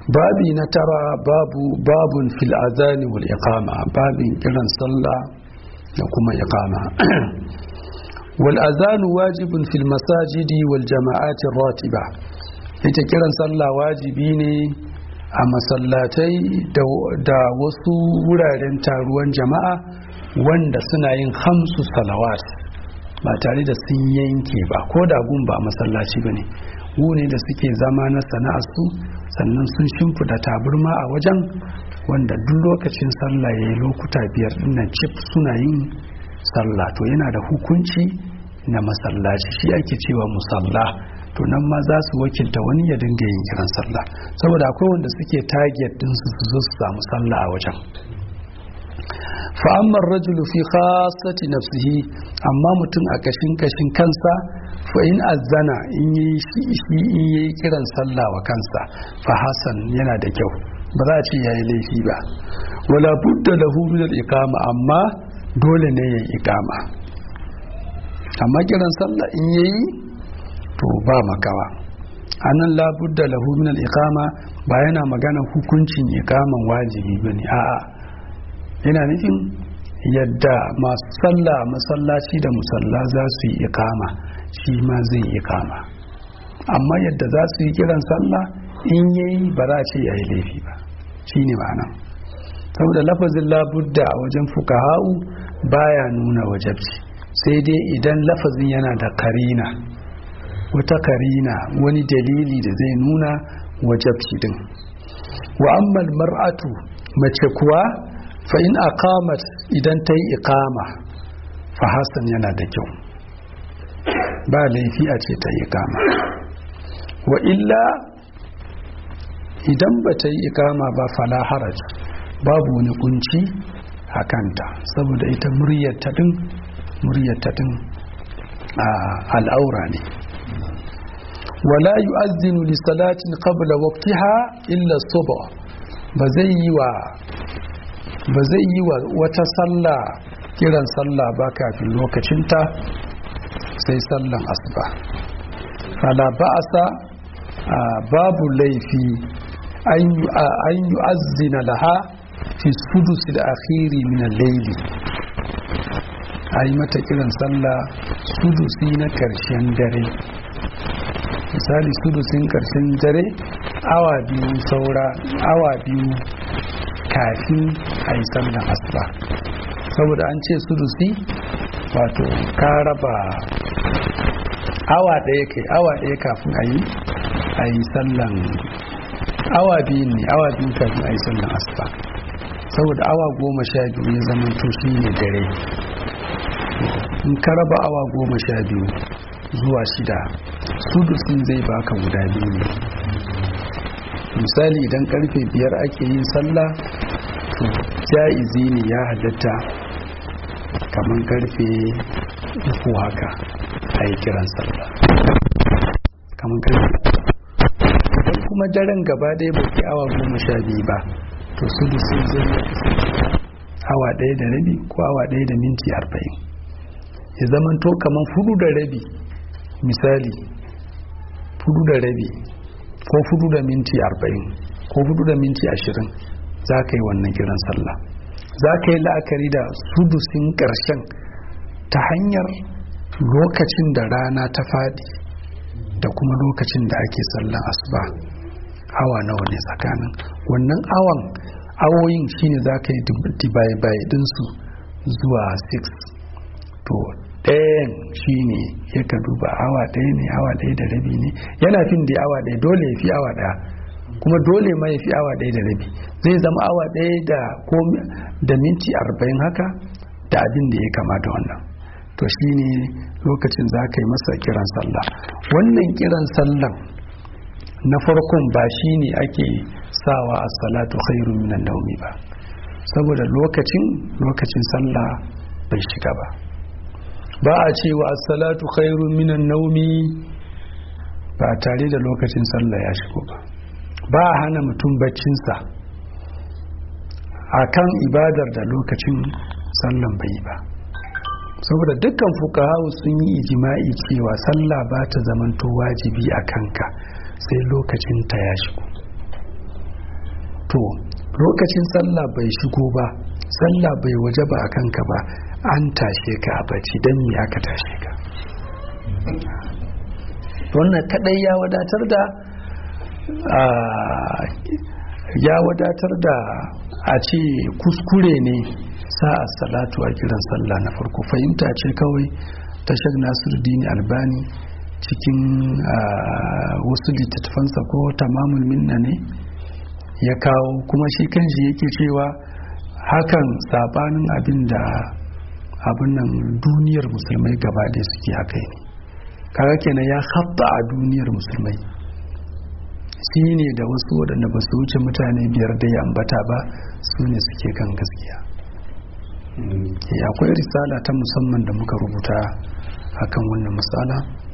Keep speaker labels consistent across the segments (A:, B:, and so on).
A: babi na tara babu babun fil azani wal iqama babin kiran sallah da kuma iqama wal azanu wajibun fil masajidi wal jama'ati ratiba ita kiran sallah wajibi ne a masallatai da wasu wuraren taruwan jama'a wanda suna yin hamsu salawat ba tare da sun yanke ba ko da gun ba masallaci ba ne ne da suke zama na sana'arsu sannan sun shimfida taburma a wajen wanda duk lokacin sallah ya yi lokuta biyar dinnan cif suna yin sallah to yana da hukunci na masallaci shi ake cewa musalla to nan ma za su wakilta wani ya dinga yin kiran sallah saboda akwai wanda suke target din su su zo su samu sallah a wajen fa'ammar rajulu fi khasati nafsihi amma mutum a kashin kashin kansa fa in azzana in yi shi in yi kiran sallah wa kansa fa hasan yana da kyau ba za a ce yayi laifi ba wala budda lahu min al-iqama amma dole ne ya iqama amma kiran sallah in yayi to ba makawa anan la budda lahu min al-iqama ba yana magana hukuncin iqaman wajibi bane a'a yana nufin yadda masu sallah masallaci da musalla za su yi ikama shi ma zai ikama amma yadda za su yi kiran sallah in yayi ba za a ce ya yi laifi ba shi ne ma'ana saboda lafazin labudda a wajen fukaha'u baya nuna wajabci sai dai idan lafazin yana da karina wata karina wani dalili da zai nuna wajabci din wa ammal mar'atu mace kuwa fa in aqamat idan ta yi iqama fa hasan yana da kyau ba laifi a ce ta yi iqama wa illa idan ba ta yi iqama ba fala haraj babu wani kunci a kanta saboda ita muryar ta din muryar ta din al'aura ne wala yu'azzinu li salatin qabla waqtiha illa subh ba zai yi wa ba zai yi wa wata sallah kiran sallah ba kafin lokacinta sai sallan asuba fala ba'asa babu laifi an yi azina laha fi sudusi da akhiri min laili a yi mata kiran sallah sudusi na karshen dare misali sudusin karshen dare awa biyu saura awa biyu kafin a yi sallan asuba saboda an ce sudusi wato ka raba awa ɗaya kai awa ɗaya kafin a yi a yi sallan awa biyu ne awa biyu kafin a yi sallan asuba saboda awa goma sha biyu ya zama to shi ne dare in ka raba awa goma sha biyu zuwa shida sudusin zai baka guda biyu ne misali idan karfe biyar ake yin sallah to ja'izi ne ya halatta kamar karfe uku haka a yi kiran sallah kamar karfe idan kuma daren gaba ɗaya ba ke awa goma sha biyu ba to sudusin zai awa ɗaya da rabi ko awa ɗaya da minti arba'in ya zama to kamar fudu da rabi misali fudu da rabi ko fudu da minti arba'in ko fudu da minti ashirin za ka yi wannan kiran sallah za ka yi la'akari da sudusin ƙarshen ta hanyar lokacin da rana ta faɗi da kuma lokacin da ake sallan asuba awa nawa ne tsakanin wannan awan awoyin shine za ka yi dibai dinsu zuwa 6 to ɗayan shi ne ya ka duba awa ɗaya ne awa ɗaya da rabi ne yana fin da awa ɗaya dole ya fi awa ɗaya kuma dole ma ya fi awa ɗaya da rabi zai zama awa ɗaya da da minti arba'in haka da abin da ya kamata wannan to shi ne lokacin za ka yi masa kiran sallah wannan kiran sallan na farkon ba shi ne ake sawa a salatu khairu minan naumi ba saboda lokacin lokacin sallah bai shiga ba ba a cewa as-salatu khairun minan naumi ba tare da lokacin sallah ya shigo ba ba a hana mutum baccinsa akan ibadar da lokacin sallan bai ba saboda dukkan fukahawu sun yi ijima'i cewa sallah ba ta zamanto wajibi a kanka sai lokacin ta ya shigo to lokacin sallah bai shigo ba sallah bai waje ba a kanka ba an tashe ka a bacci don me aka tashe ka wannan kadai ya wadatar da ya wadatar da a ce kuskure ne sa'a salatu a kiran sallah na farko fahimta ce kawai tashar nasiruddin albani cikin wasu littattafansa ko tamamul minna ne ya kawo kuma shi kanshi yake cewa hakan sabanin abin da abin nan duniyar musulmai gaba da suke haka ne kaga kenan ya haɓa a duniyar musulmai shi ne da wasu waɗanda ba su wuce mutane biyar da ya ambata ba su ne suke kan gaskiya akwai risala ta musamman da muka rubuta akan wannan matsala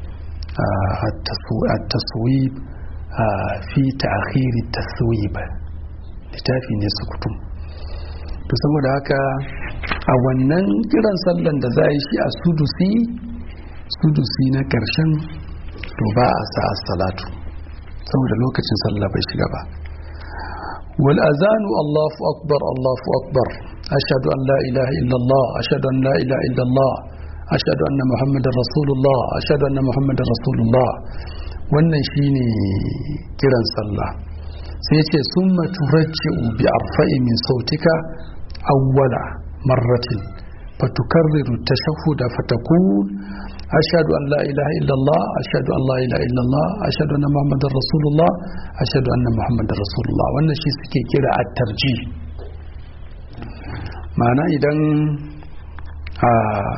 A: a taswib fi ta'khiri taswib littafi ne sukutum to saboda haka a wannan kiran sallan da za a yi shi a sudusi sudusi na karshen to ba a sa salatu saboda lokacin sallah bai shiga ba wal azanu Allahu akbar Allahu akbar ashhadu an la ilaha illallah ashhadu an la ilaha illallah ashhadu anna muhammadar rasulullah ashhadu anna muhammadar rasulullah wannan shine kiran sallah sai ce summa turajji'u bi arfa'i min sautika awwala marratin fatukarriru tashahhuda fatakun ashhadu an la ilaha illallah ashhadu an la ilaha illallah ashhadu anna muhammadar rasulullah ashhadu anna muhammadar rasulullah wannan shi suke kira at-tarji ma'ana idan a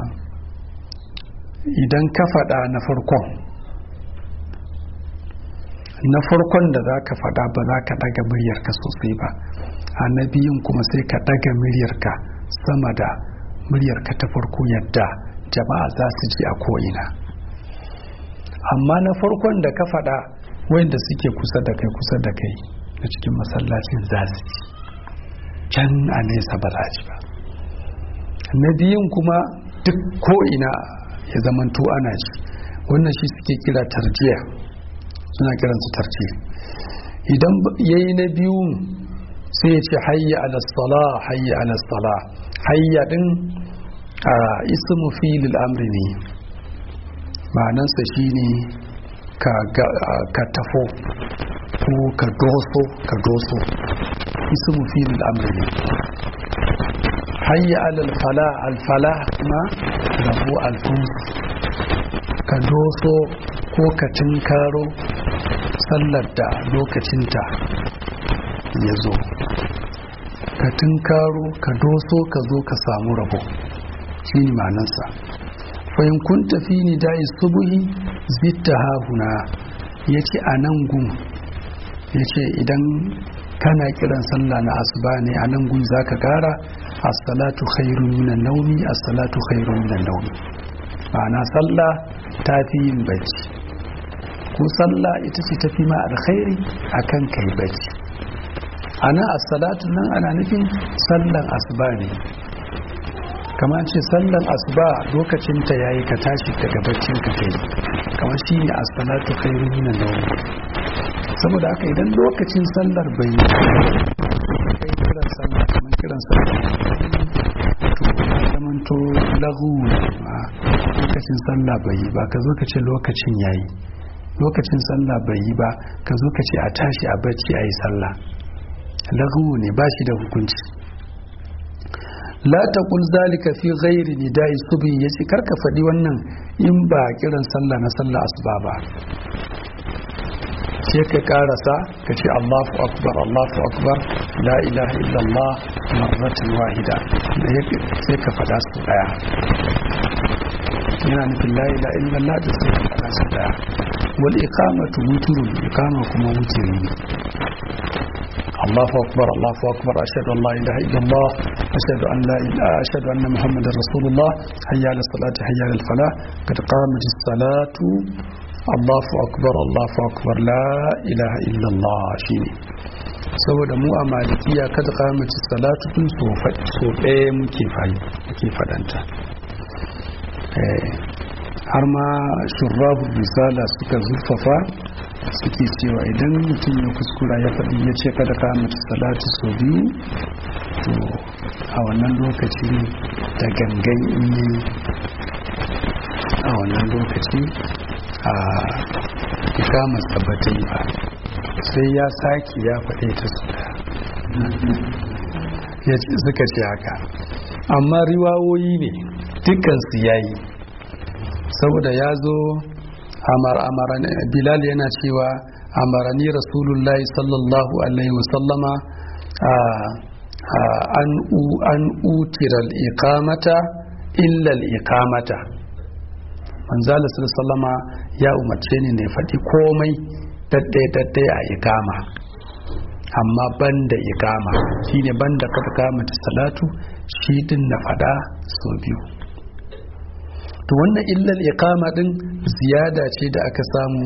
A: idan ka faɗa na farkon na farkon da za ka faɗa ba za ka ɗaga muryarka sosai ba a na biyun kuma sai ka ɗaga muryarka sama da muryarka ta farko yadda jama'a za su ji a ko'ina amma na farkon da ka faɗa wanda suke kusa da kai kusa da kai na cikin masallacin za su ji can a nesa ba za ji ba na biyun kuma duk ko'ina ya zamanto ana ji wannan shi suke kira tarjiya suna kiransu tarjiya idan yayi na biyu sai ya ce hayya alasala hayya alasala hayya din a ismu filil amri ne ma'anansa shine ka ka tafo ko ka doso ka doso ismu filil amri ne hayya alal fala al fala kuma rabu al ka doso ko ka tinkaro sallar da lokacinta ya zo ka tunkaro ka doso ka zo ka samu rabo shi ne manansa fahim kun tafi ni da'i subuhi zitta hahuna ya ce a nan gun ya ce idan kana kiran sallah na asuba ne a nan gun za ka kara as-salatu khairun minan naumi as-salatu khairun minan naumi ma'ana sallah ta fi yin bacci ko sallah ita ce tafi ma alkhairi akan kai bacci ana as-salatu nan ana nufin sallan asuba ne kamar ce sallan asuba lokacin ta yayi ka tashi daga baccin ka kai kamar shi ne as-salatu khairun minan nawm saboda haka idan lokacin sallar bai yi kai kiran sallah kamar kiran sallah to zamanto lahu lokacin sallah bai yi ba ka zo ka ce lokacin yayi lokacin sallah bai yi ba ka zo ka ce a tashi a bacci a yi sallah lahu ne ba shi da hukunci la taqul zalika fi ghairi nida'i subhi yace karka faɗi wannan in ba kiran sallah na sallah asuba ba sai ka karasa ka ce Allahu akbar Allahu akbar la ilaha illallah marratan wahida sai ka faɗa su daya yana nufin la ilaha illallah da sai ka faɗa su daya wal iqamatu wutrun iqama kuma wutri ne الله أكبر الله أكبر أشهد أن لا إله إلا الله أشهد أن لا إله أشهد أن محمد رسول الله حي على الصلاة حي على الفلاح قد قامت الصلاة الله أكبر الله أكبر لا إله إلا الله شيني saboda mu a malikiya kada kamace salatu tun so ɗaya muke muke fadanta har ma shurrahu risala suka zurfafa suke cewa idan mutum ya kuskura ya faɗi ya ce kada ka mata salatu sau biyu to a wannan lokaci da gangan yi a wannan lokaci a ikamar tabbatai ba sai ya sake ya faɗe ta su ya suka ce haka amma riwawoyi ne dukansu ya yi saboda ya zo bilal yana cewa amarani rasulullahi sallallahu alaihi wasallama an utiral ikamata illal ikamata manzala sallama ya umarce ni ne faɗi komai daddai-daddai a ikama amma banda ikama shine banda ka kama ta salatu shi din na faɗa sau biyu to wannan illal iqama din ziyada ce da aka samu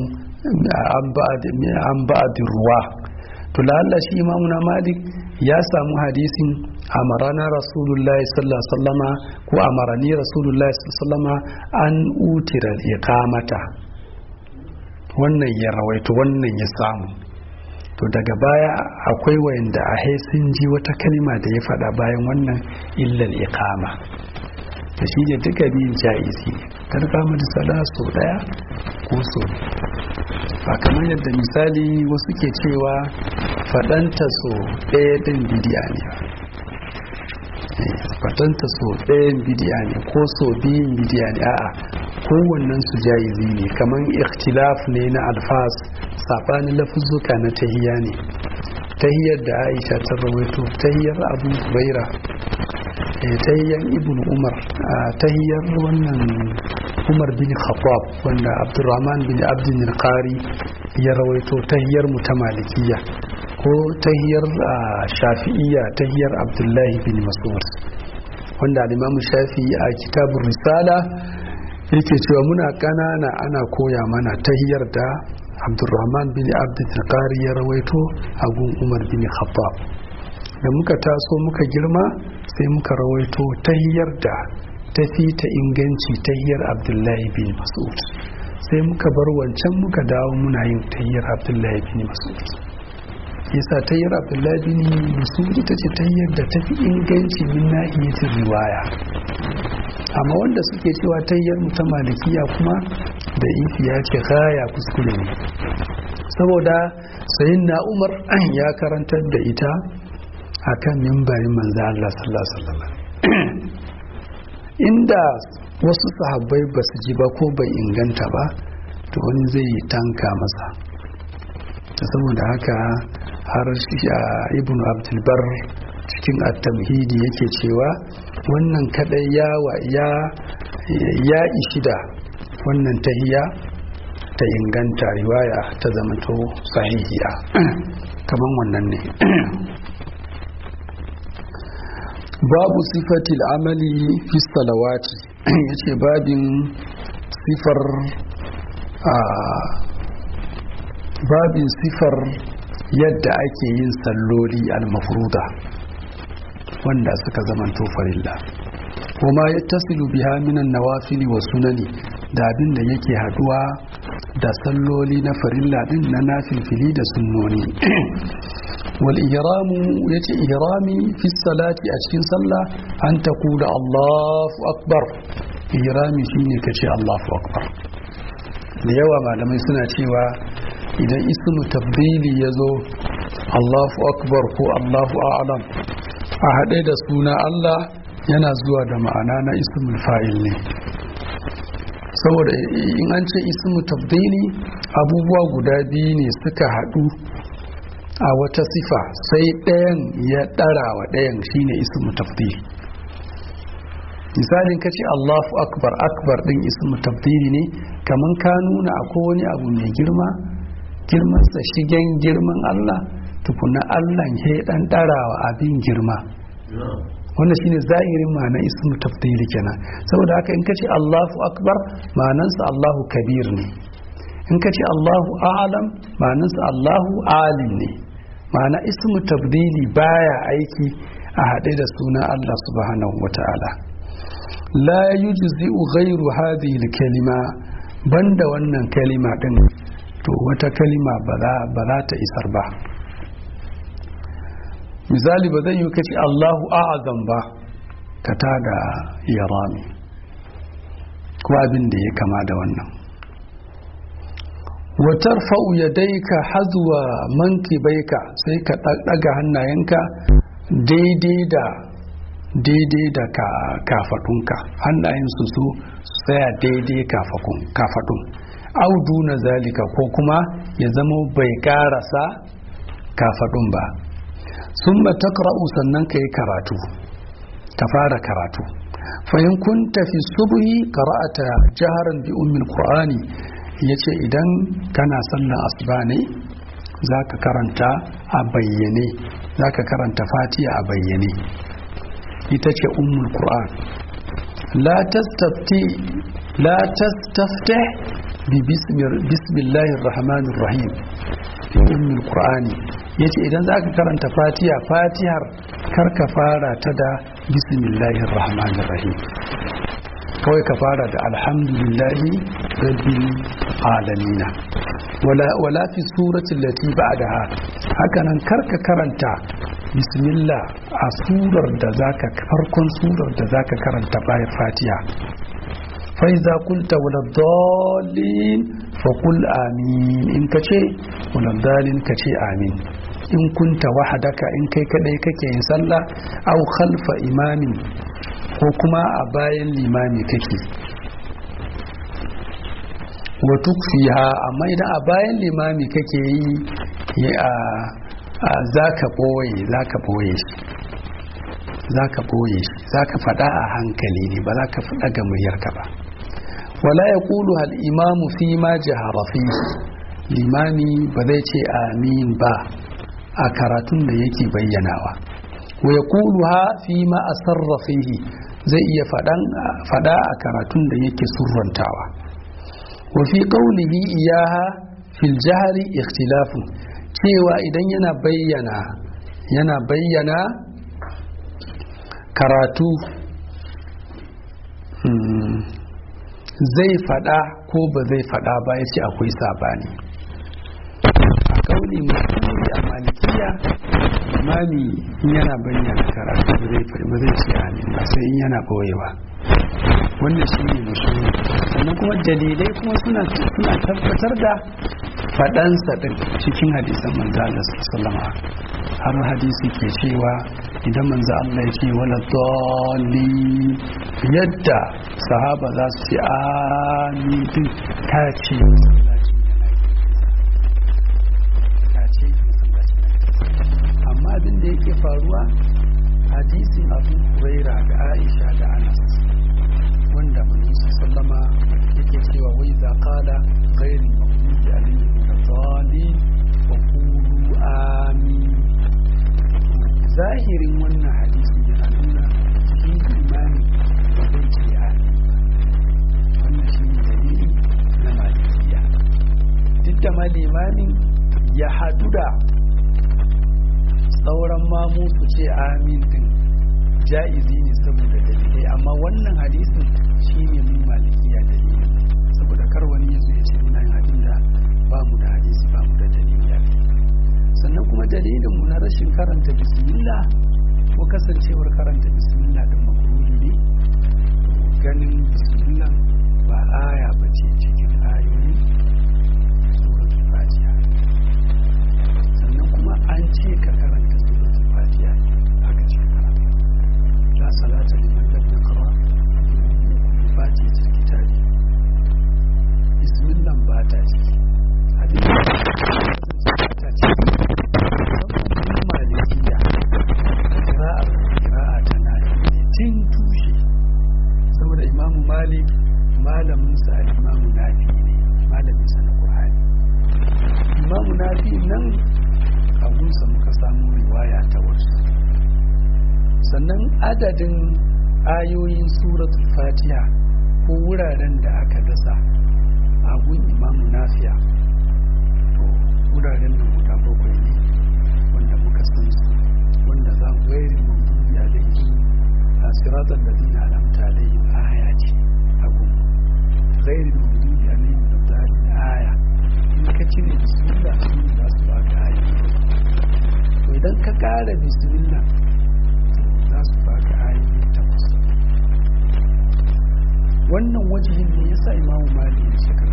A: an ba'adin ruwa to lalla shi imamu na malik ya samu hadisin amarana rasulullahi sallallahu sallama ko amarani rasulullahi sallama an utira iqamata wannan ya rawaito wannan ya samu to daga baya akwai wayanda a sun ji wata kalma da ya faɗa bayan wannan illal iqama da shi ne duka biyun ja'izi kar kama da sala so daya ko so ba kamar yadda misali wasu ke cewa faɗanta so ɗaya ɗin bidiya ne faɗanta so ɗayan bidiya ne ko so biyun bidiya ne a'a kowannen su ja'izi ne kamar ikhtilaf ne na alfas saɓanin lafuzzuka na tahiya ne tahiyar da aisha ta rawaito tahiyar abu baira tahiyar ibn umar tahiyar wannan umar bin khattab wanda abdurrahman bin abdin qari ya rawaito tahiyar mu ta malikiya ko tahiyar shafi'iyya tahiyar abdullahi bin mas'ud wanda al-imam shafi'i a kitabun risala yake cewa muna kanana ana koya mana tahiyar da abdurrahman bin abdin qari ya rawaito a gun umar bin khattab da muka taso muka girma sai muka rawaito tahiyar da tafi ta inganci tahiyar abdullahi bin mas'ud sai muka bar wancan muka dawo muna yin tahiyar abdullahi bin mas'ud yasa tahiyar abdullahi bin mas'ud ita ce tahiyar da tafi inganci min nahiyatin riwaya amma wanda suke cewa tahiyar ta malikiya kuma da ifiya ce kaya kuskure ne saboda sayin na umar ya karantar da ita akan mimbarin manzo Allah sallallahu alaihi wasallam inda wasu sahabbai ba su ji ba ko bai inganta ba to wani zai yi tanka masa ta saboda haka har ibn abdulbar cikin at-tamhidi yake cewa wannan kadai ya ya ya ishi da wannan tahiya ta inganta riwaya ta zamanto sahihiya kaman wannan ne babu sifatil amali fi salawati ya ce babin sifar a babin sifar yadda ake yin salloli al-mafruda wanda suka zamanto farilla kuma ya tasiru biha minan nawafili wa sunani da abin da yake haduwa da salloli na farilla din na nafilfili da sunnoni wal ihramu yace ihrami fi salati a cikin sallah an taqula Allahu akbar ihrami shine kace Allahu akbar da yawa malamai suna cewa idan ismu tabdili yazo Allahu akbar ko Allahu a'lam a haɗe da suna Allah yana zuwa da ma'ana na ismul fa'il ne saboda in an ce ismu tabdili abubuwa guda biyu ne suka haɗu a wata sifa sai ɗayan ya ɗara wa ɗayan shine ismu tabdili misalin ka ce allahu akbar akbar ɗin ismu tabdili ne kamar ka nuna akwai wani abu mai girma girmansa shigen girman allah tukuna allah ya ɗan ɗara wa abin girma wannan shine zahirin ma'ana ismu tafdili kenan saboda haka in kace Allahu akbar ma'anansa Allahu kabir ne in kace Allahu a'lam ma'anansa Allahu alim ne ma'ana ismu tafdili baya aiki a haɗe da suna Allah subhanahu wata'ala la yujzi'u ghairu hadhihi kalima banda wannan kalima din to wata kalima ba za ta isar ba misali ba zai yi kace Allahu a'azam ba ka tada yarami ko abin da ya kama da wannan watar fa'u ya daika hazuwa manki baika sai ka ɗaga hannayenka daidai da daidai da kafaɗunka hannayen su su tsaya daidai kafaɗun audu na zalika ko kuma ya zama bai ƙarasa kafaɗun ba sun matakra'u sannan ka yi karatu ka fara karatu fahim kun tafi subuhi qara'ata jaharan bi ummil qur'ani yace idan kana sallan asuba ne zaka karanta a bayyane zaka karanta fatiha a bayyane ita ce ummul qur'an la tastafti la tastaftih bi bismillahir rahmanir rahim bi ummul qur'ani yace idan zaka karanta fatiha fatihar karka fara ta da bismillahir rahmanir rahim kawai ka fara da alhamdulillahi rabbil alamina wala wala fi surati allati ba'daha hakanan karka karanta bismillah a surar da zaka farkon surar da zaka karanta bayan fatiha fa iza qulta wala dallin fa qul amin in kace wala dallin kace amin in kunta wahadaka in kai kadai kake yin sallah aw khalfa imamin ko kuma a bayan limami kake wa tukfiha amma idan a bayan limami kake yi a zaka boye zaka boye shi zaka boye shi zaka fada a hankali ne ba zaka fada ga muryarka ba wala yaqulu hal imamu fi ma jahara fi limami ba zai ce amin ba a karatun da yake bayyanawa wa yaquluha fi ma asarra fihi zai iya fada a karatun da yake surrantawa wa fi qawlihi iyaha fil jahri ikhtilafu cewa idan yana bayyana yana bayyana karatu zai fada ko ba zai fada ba ya ce akwai sabani a kauli musulmi a malikiya imami in yana bayyana karatu ba zai ce amin ba sai in yana boyewa wannan shi ne musulmi sannan kuma dalilai kuma suna suna tabbatar da faɗansa ɗin cikin hadisan manzo Allah sallama har hadisi ke cewa idan manzo Allah ya ce wala dalli yadda sahaba za su ce amin din ta ce amma abin da yake faruwa hadisin abu huraira da aisha da anas wanda manzo sallama yake cewa wai za qala ghairi maghdubi alaihim waladdallin wa qulu amin zahirin wannan hadisi yana nuna shi imani ba zai ce amin wannan shi ne dalili na malikiya duk da ma limamin ya hadu da sauran mamu su ce amin din ja'izi ne saboda dalilai amma wannan hadisin shine mun malikiya dalilin saboda kar wani ya zo ya ce muna yin abin da ba mu da hadisi ba mu da dalili a sannan kuma dalilin mu na rashin karanta bismillah ko kasancewar karanta bismillah din makruhi ne ganin bismillah ba aya ba ce cikin ayoyi suratul fatiha sannan kuma an ce ka karanta suratul fatiha haka ce karanta la salata liman lam yaqra fatiha kitabi bismillah ba ta ciki hadisi ta ciki saboda malikiya qira'ar qira'a ta nafi tin tushe saboda imamu malik malamin sa al-imamu nafi ne malamin sa na qur'ani imamu nafi nan abunsa muka samu riwaya ta wasu sannan adadin ayoyin suratul fatiha ko wuraren da aka dasa a gun imamu nafiya to wuraren nan guda bakwai ne wanda muka san su wanda za mu gairi mamdubi alaihi a siratar da zina alamta alaihi aya ce a gun gairi mamdubi alaihi da zari aya in ka ci fara bismillah za su baka ayoyi takwas wannan wajihin ne ya sa imamu mali ya shekar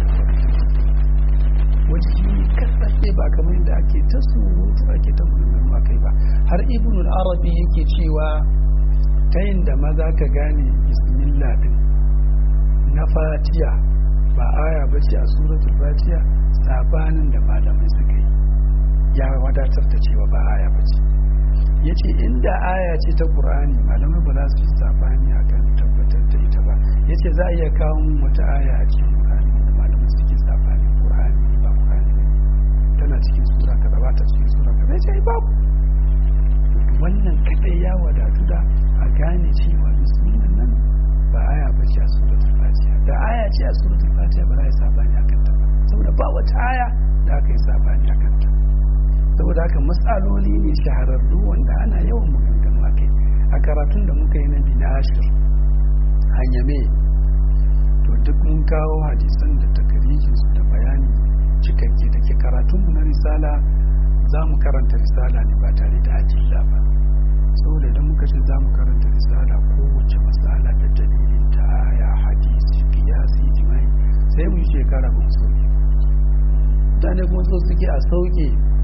A: wajihi ne kasashe ba kamar yadda ake ta surutu ake ta mulmulma kai ba har ibnul arabi yake cewa ta yin da maza ka gane bismillah din na fatiya ba aya ba ce a suratul fatiya sabanin da malamai suka yi ya wadatar da cewa ba aya ba ce ya ce inda aya ce ta ƙur'ani malamai ba za su yi sabani a kan tabbatar da ita ba ya ce za a iya kawo wata aya a cikin ƙur'ani wanda malamai suke sabani ƙur'ani ba ƙur'ani ba tana cikin sura kaza ba ta cikin sura kaza ya ce babu wannan kadai ya wadatu da a gane cewa bismillah nan ba aya ba ce a suratul fatiha da aya ce a suratul fatiha ba za a yi sabani a kanta ba saboda ba wata aya da aka yi sabani a kanta saboda haka matsaloli ne shahararru wanda ana yawan maganganu a kai a karatun da muka yi na binashir hanyame to duk mun kawo hadisan da takarijin su da bayani cikakke da ke karatunmu na risala za mu karanta risala ne ba tare da ajilla ba saboda idan muka ce za mu karanta risala kowace matsala da dalilin ta aya hadisi kiyasi jimai sai mu yi shekara ba mu sauke mutane kuma so suke a sauke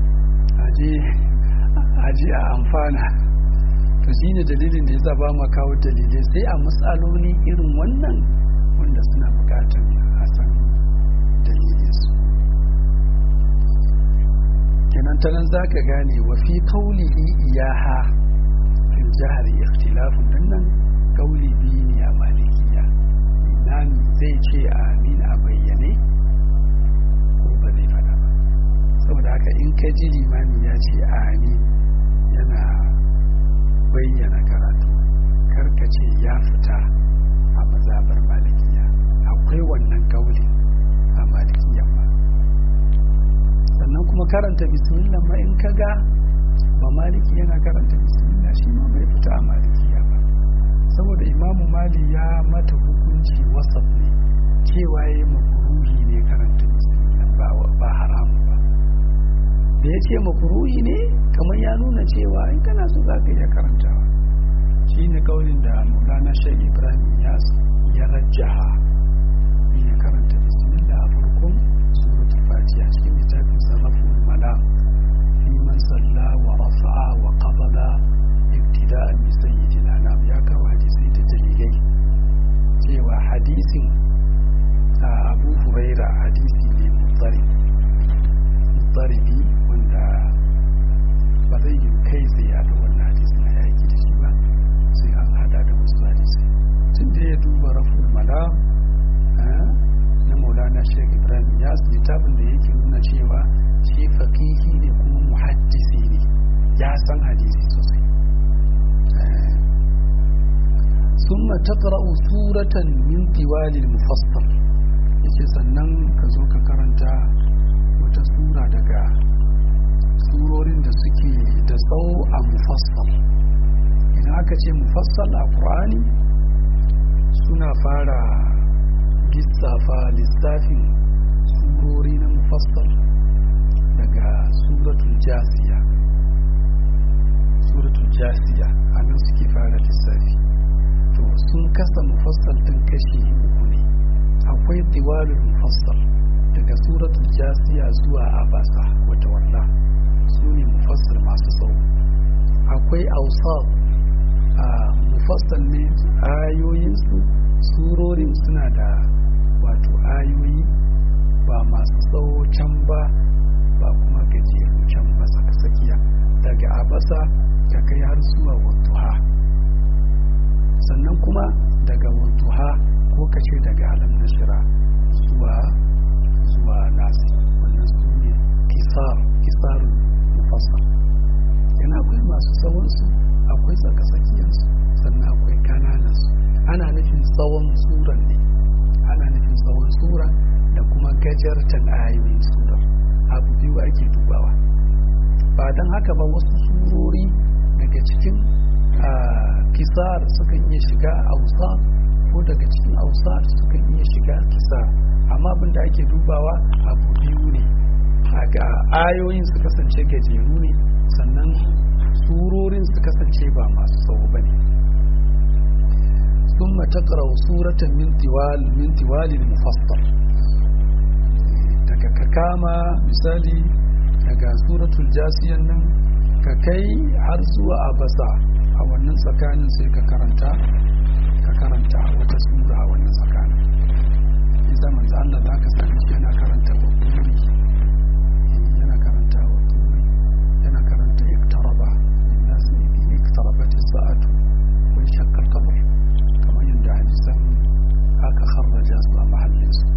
A: aje a amfana to shi ne dalilin da ya sa ba ma kawo dalilai sai a matsaloli irin wannan wanda suna bukatar a san dalilinsu kenan ta nan za ka gane wa fi kaulihi iyaha fil jihar ikhtilafun nan nan kauli biyu ne a malikiya imami zai ce amin a bayyane ko ba zai faɗa ba saboda haka in ka ji limami ya ce amin yana bayyana karatu karka ce ya fita a mazabar malikiya akwai wannan kauli a malikiyan ba sannan kuma karanta bismillah ma in ka ga ba maliki yana karanta bismillah shi ma bai fita a malikiya ba saboda imamu mali ya mata hukunci wasaf ne cewa ya yi makuruhi ne karanta bismillah ba haramu ba da ya ce makuruhi ne kamar ya nuna cewa in kana so za ka iya karantawa shi ne kaunin da maulana shai ibrahim ya rajjaha ya karanta bismillah a farkon suratul fatiha cikin littafin sarrafin malam fi man salla wa rafa'a wa qabada ibtida'an bi sayyidil anam ya kawo hadisi da dalilai cewa hadisin a abu huraira hadisi ne mutsari mutsaribi wanda ba zai yi kai sai ya da wannan hadisi na yaki da shi ba sai an hada da wasu hadisi tun da ya duba raful malam na maulana shek ibrahim ya littafin da yake nuna cewa shi fakihi ne kuma muhaddisi ne ya san hadisi sosai ثم تقرأ سورة من طوال المفصل yace sannan ka zo ka karanta wata sura daga surorin da suke da tsawo a mufassal idan aka ce mufassal a ƙur'ani suna fara lissafa lissafin surori na mufassal daga suratul jasiya suratul jasiya a nan suke fara lissafi to sun kasa mufassal ɗin kashi uku ne akwai tiwalul mufassal daga suratul jasiya zuwa abasa wata walla su ne mufassal masu tsawo akwai ausaf a mufassal ne ayoyinsu surorin suna da wato ayoyi ba masu tsawo can ba ba kuma gajeru can ba tsakiya daga abasa ta kai har zuwa wantuha sannan kuma daga wantuha ko kace daga alam nashira zuwa zuwa nasi wannan su ne kisar kisarun mufassal yana akwai masu tsawonsu akwai tsakasakiyarsu sannan akwai kananansu ana nufin tsawon suran ne ana nufin tsawon sura da kuma gajartan ayoyin surar abu biyu ake dubawa ba don haka ba wasu surori daga cikin kisar sukan iya shiga ausa ko daga cikin ausa sukan iya shiga kisar amma abin da ake dubawa abu biyu ne ga ayoyin su kasance gajeru ne sannan surorin su kasance ba masu tsawo bane ثم تقرأ سورة من طوال من طوال المفصل daga ka kama misali daga suratul jasiyan nan ka kai har zuwa abasa a wannan tsakanin sai ka karanta ka karanta wata sura a wannan tsakanin isa manzo Allah za ka sami shi yana karanta wa turi yana karanta wa turi yana karanta iktaraba nas iktarabat as-sa'atu wa shaqqa al-qamar kamar yadda hadisan aka kharraja su a mahallin su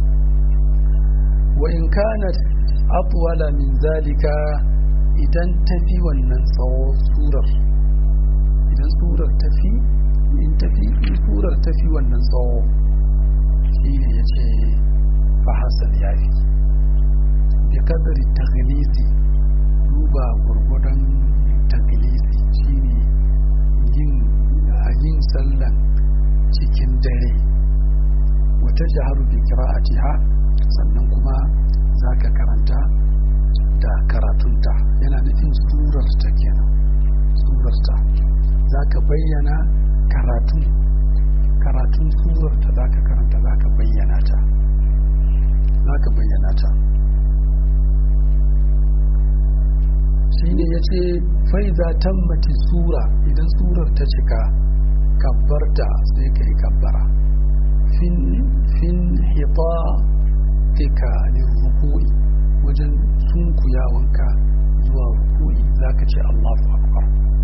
A: wa in kanat atwala min zalika idan tafi wannan tsawo surar idan surar tafi in tafi in surar tafi wannan tsawo shine yace fa hasan yafi bi kadari taghlisi duba gurgudan taghlisi shine yin yin sallan cikin dare wata jaharu bi qira'atiha sannan kuma zaka karanta da karatunta yana nufin surar ta kenan surar ta zaka bayyana karatun karatun surar ta zaka karanta zaka bayyana ta zaka bayyana ta shine yace faiza tammati sura idan surar ta cika kabbarta sai kai kabbara fin fin hita tika lirruku'i wajen sunkuyawanka zuwa ruku'i zaka ce Allahu akbar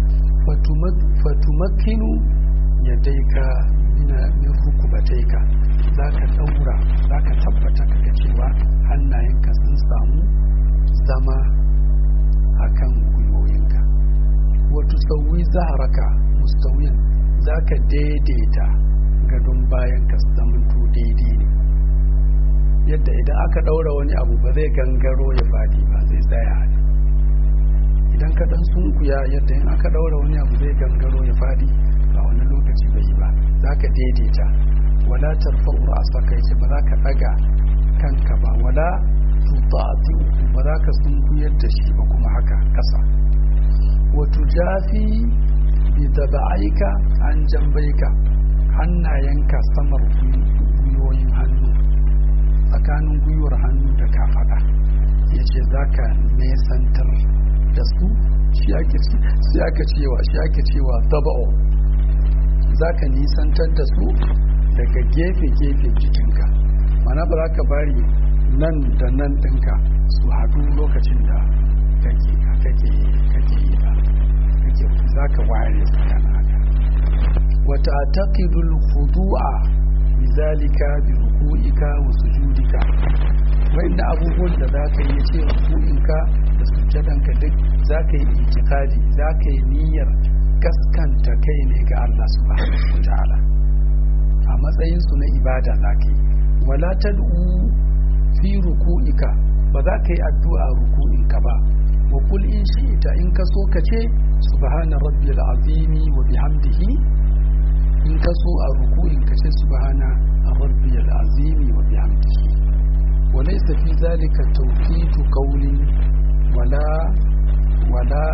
A: fatumakkinu yadaika min rukubataika zaka daura zaka tabbata kaga cewa hannayenka sun samu zama akan gwiwoyinka wato sauyi zaharaka mustawiyan zaka daidaita gadon bayan ka zamanto daidai ne yadda idan aka daura wani abu ba zai gangaro ya fadi ba zai tsaya ne idan ka dan sunkuya yadda in aka daura wani abu zai gangaro ya fadi a wani lokaci bai yi ba za ka daidaita wala tarfa'u ra'saka yake ba za ka daga kanka ba wala tutati ba za ka sunkuyar da shi ba kuma haka kasa wa tujafi bi daba'aika an jambaika hannayenka samar gwiwoyin hannu tsakanin gwiwar hannu da kafada ya ce za ka nesantar da su shi ake cewa shi ake cewa daba'o za ka nisantar da su daga gefe-gefe jikinka mana ba za ka bari nan da nan ɗinka su haɗu lokacin da kake yi ba za ka ware tsakanin haka wata taƙidul hudu'a bizalika bi ruku'ika wa sujudika wanda abubuwan da zaka yi ce ruku'inka da sujadanka duk zaka yi itikadi zaka yi niyyar gaskanta kai ne ga Allah subhanahu wataala a matsayin su na ibada zaka yi wala tad'u fi ruku'ika ba za ka yi addu'a ruku'inka ba wa kul in shi'ita in ka so ka ce subhana rabbiyal azimi wa bihamdihi in ka so a ruku'in ka ce subhana rabbiyal azimi wa bihamdihi wa laysa fi zalika tawqitu qawlin wala wala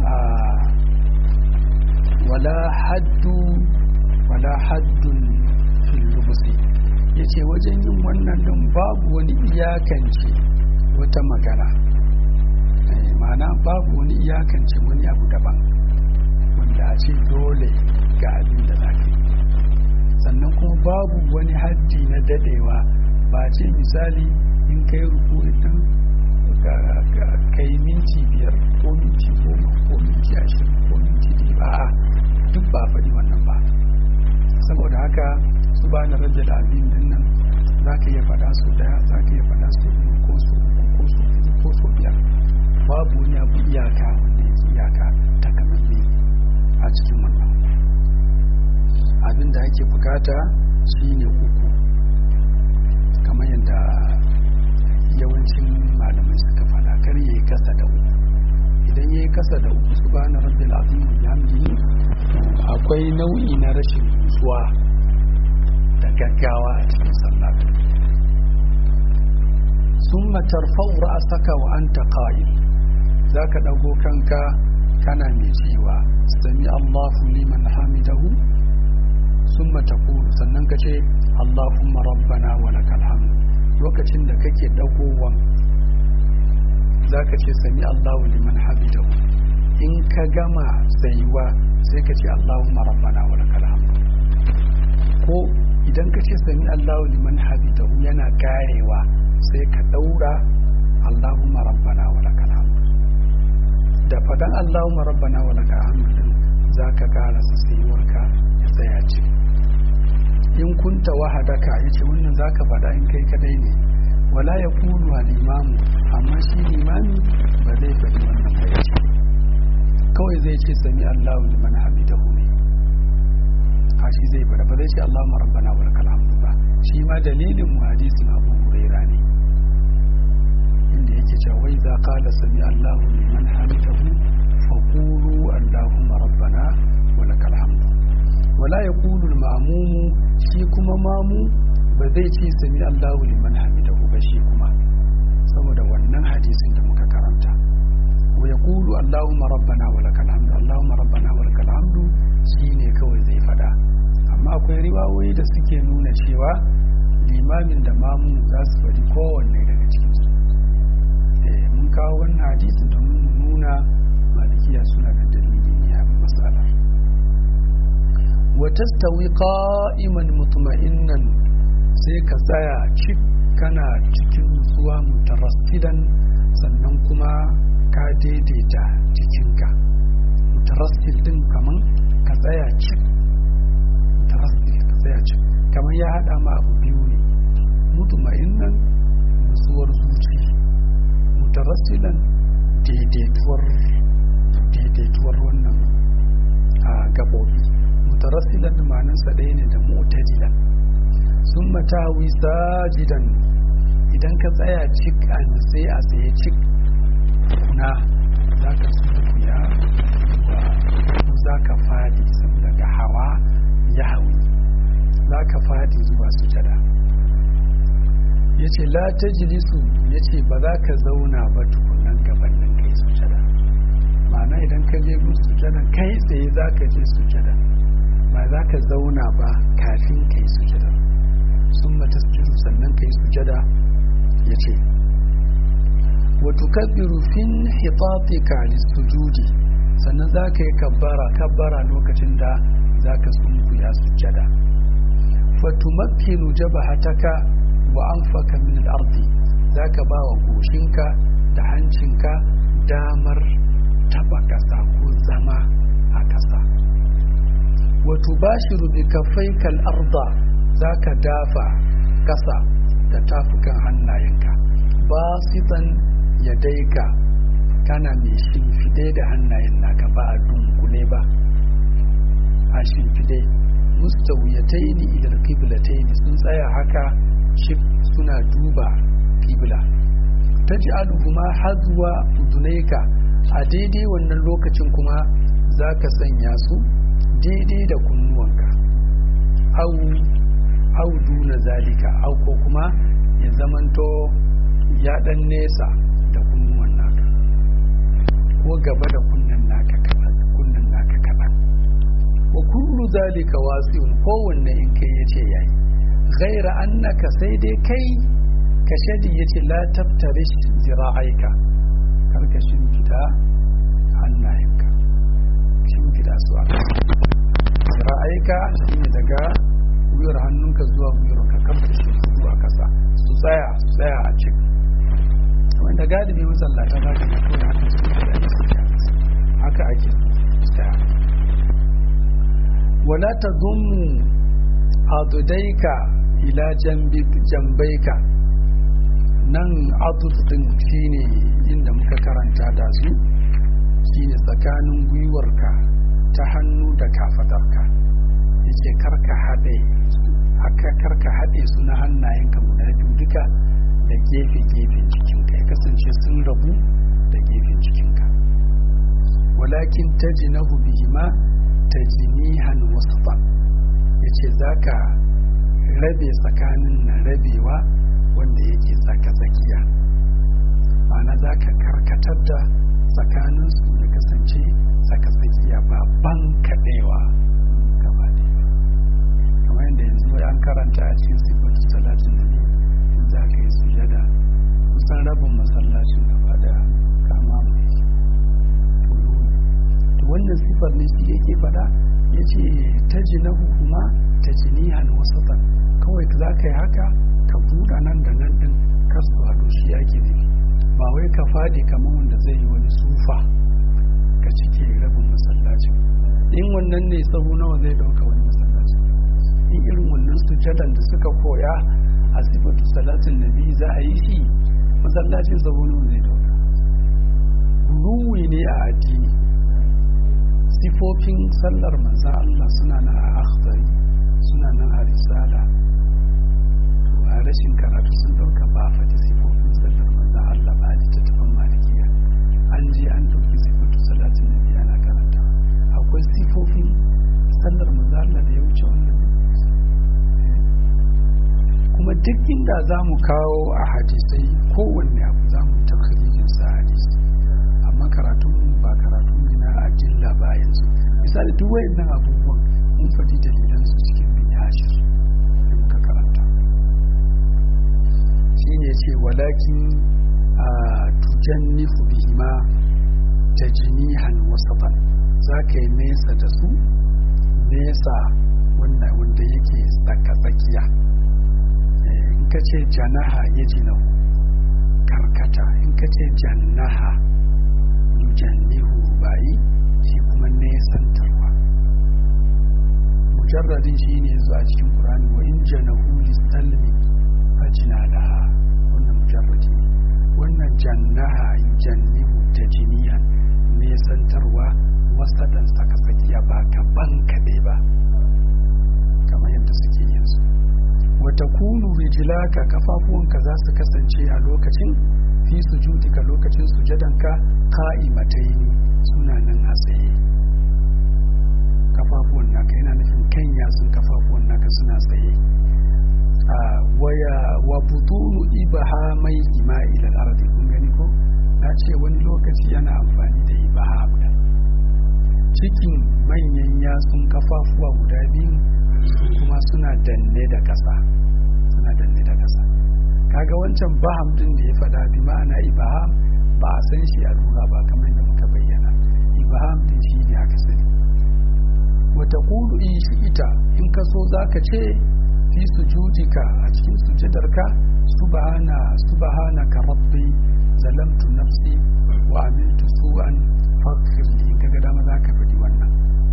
A: wala haddu wala haddun fil lubsi yace wajen yin wannan din babu wani iyakance wata magana ma'ana babu wani iyakance wani abu daban wanda a ce dole ga abin da za yi sannan kuma babu wani haddi na dadewa ba ce misali in kai rukunin din kai minti biyar ko minti goma ko minti ashirin ko minti biyu ba a duk ba faɗi wannan ba saboda haka su ba na rage da abin din nan za ka iya faɗa su daya za ka iya faɗa su biyu ko su uku ko su hudu ko su biyar babu wani abu iyaka wanda yake iyaka takamaimai a cikin wannan abin da ake bukata shine uku kamar yadda yawancin malamai suka fada kar ya yi kasa da uku idan ya yi kasa da uku su ba na rabbil azim bihamdihi akwai nau'i na rashin nutsuwa da gaggawa a cikin sallah summa tarfa'u ra'saka wa anta qa'im zaka dago kanka kana mai cewa sami Allahu liman hamidahu summa taqulu sannan ka ce Allahumma rabbana wa lakal hamd lokacin da kake dagowan zaka ce sami Allahu liman hamidahu in ka gama tsayuwa sai ka ce Allahumma rabbana wa lakal hamd ko idan ka ce sami Allahu liman hamidahu yana karewa sai ka daura Allahumma rabbana wa lakal hamd da fadan Allahumma rabbana wa lakal hamd din zaka karasa tsayuwarka ya tsaya ce in kunta wahadaka yace wannan zaka fada in kai kadai ne wala yaqulu al imamu amma shi limami ba zai faɗi wannan ba yace kawai zai ce sami Allahu liman hamidahu ne a shi zai fada ba zai ce Allahumma rabbana wa lakal hamd ba shi ma dalilin mu hadisin Abu Hurairah ne inda yake cewa wai za qala sami Allahu liman hamidahu faqulu Allahumma rabbana wa lakal hamd wala yaqulu al ma'mum shi kuma mamu ba zai ce sami Allahu liman hamidahu ba shi kuma saboda wannan hadisin da muka karanta wa yaqulu Allahumma rabbana wa lakal hamd Allahumma rabbana wa lakal hamd shine kawai zai fada amma akwai riwayoyi da suke nuna cewa limamin da mamu za su faɗi kowanne daga cikinsu mun kawo wannan hadisin domin mu nuna malikiya suna da dalili ne a matsalar wa tastawi qa'iman mutma'innan sai ka tsaya cik kana cikin nutsuwa mutarassidan sannan kuma ka daidaita jikinka mutarassil din kaman ka tsaya cik mutarassil ka tsaya cik kaman ya hada ma abu biyu ne mutma'innan nutsuwar zuci mutarassilan daidaituwar daidaituwar wannan a gabobi mutarassilan da ma'anarsa ɗaya ne da mu'tadilan sun matawi sajidan idan ka tsaya cik a sai a tsaye cik kuna za ka sunkuya ko za ka fadi daga hawa ya hawi za ka fadi zuwa sujada ya ce la ta jilisu ya ce ba za ka zauna ba tukunan gabanin kai sujada ma'ana idan ka je gun sujada kai tsaye za ka je sujada ba za ka zauna ba kafin kai sujada sun mata sannan kai sujada ya ce wato kabbiru fin hitatika lissujudi sannan za ka yi kabbara kabbara lokacin da za ka sunkuya sujada fatumakkinu jabahataka wa anfaka min al-ardi zaka ba wa goshinka da hancinka damar taba kasa ko zama a kasa wa tubashiru bi kaffaika al-arda zaka dafa kasa da tafukan hannayenka basitan yadaika kana mai shimfide da hannayen naka ba a dunkule ba a shimfide mustawiyataini ila al-qiblataini sun tsaya haka shif suna duba kibla ta ji alhuma hazuwa udunaika a daidai wannan lokacin kuma za ka sanya su daidai da kunnuwanka au duna zalika au ko kuma ya zamanto ya dan nesa da kunnuwan naka ko gaba da kunnan naka kaɗan kunnan naka kaɗan wa kullu zalika wasi'un kowanne in kai yace yayi ghaira annaka sai dai kai ka shadi yace la tabtarish zira'aika karka shimfida hannayenka shimfida su a zira'aika shine daga gwiwar hannunka zuwa gwiwar ka kamta shi zuwa kasa su tsaya su tsaya a cik wanda galibi masallata za ka ga kawai haka su da haka ake tsaya wala ta zummu adudaika ila jambaika nan atuf din shine inda muka karanta da su shine tsakanin gwiwarka ta hannu da kafadarka yace karka haɗe haka karka haɗe su na hannayenka guda biyu duka da gefe-gefen jikinka ya kasance sun rabu da gefen jikinka walakin tajinahu bihima tajnihan wasfan yace zaka rabe tsakanin na rabewa wanda yake tsaka tsakiya ma'ana zaka karkatar da tsakaninsu ya kasance tsakatsakiya ba ban kaɗewa gaba kamar yadda yanzu an karanta a cikin sifatu salatin da ne in za ka yi sujada kusan rabin masallacin gaba daya kama mai to wannan sifar ne shi yake fada ya ce ta ji na hukuma ta ji nihan wasatan kawai za ka yi haka ka buɗa nan da nan ɗin kasu haɗu shi ake nufi ba wai ka fadi kamar wanda zai yi wani sufa ka cike rabin masallacin in wannan ne sahu nawa zai ɗauka wani masallacin in irin wannan sujadan da suka koya a sifatu salatin nabi za a yi shi masallacin sahu nawa zai ɗauka ruwi ne a addini sifofin sallar manzan Allah suna nan a akhdari suna nan a risala to a rashin karatu sun dauka ba a faɗi sifofin sallar manzan Allah ba a littattafan malikiya an je an ɗauki sifatu salatin nabi ana karanta akwai sifofin sallar manzan Allah da ya wuce wannan kuma duk inda za mu kawo a hadisai kowanne abu za mu yi sa hadisi amma karatun ba karatu ne na ajilla ba yanzu misali duk wayannan abubuwan mun faɗi dalilan su cikin bin yashir da muka karanta shi ne ce walakin a tujan nifu bihima ta jinihan wasafan za ka yi nesa da su nesa wanda yake tsaka-tsakiya in ka ce janaha ya jinahu karkata in ka ce jannaha yujannihu bayi shi kuma nesantarwa mujarradin shi ne zuwa cikin ƙurani wa in janahu lissalmi fajina laha wannan mujarradi ne wannan jannaha yujannihu ta jiniyan nesantarwa wasaɗan saka tsakiya ba gaban kaɗai ba kamar yadda suke yin su wata kunu rijilaka kafafuwanka za su kasance a lokacin fi sujudika lokacin sujadanka ka'imataini suna nan a tsaye kafafuwan naka yana nufin kan yatsun kafafuwan naka suna tsaye a waya wa butunu ibaha mai ima ilal ardi kun gani ko na ce wani lokaci yana amfani da ibaha da cikin manyan yatsun kafafuwa guda biyu kuma suna danne da ƙasa suna danne da ƙasa kaga wancan baham din da ya faɗa bi ma'ana ibaham ba a san shi a lura ba kamar yadda muka bayyana ibaham din shi ne aka sani wata kulu in shi ita in ka so za ka ce fi sujudika a cikin sujudarka subhana subhanaka rabbi zalamtu nafsi wa amiltu su'an faghfir li in kaga dama za ka faɗi wannan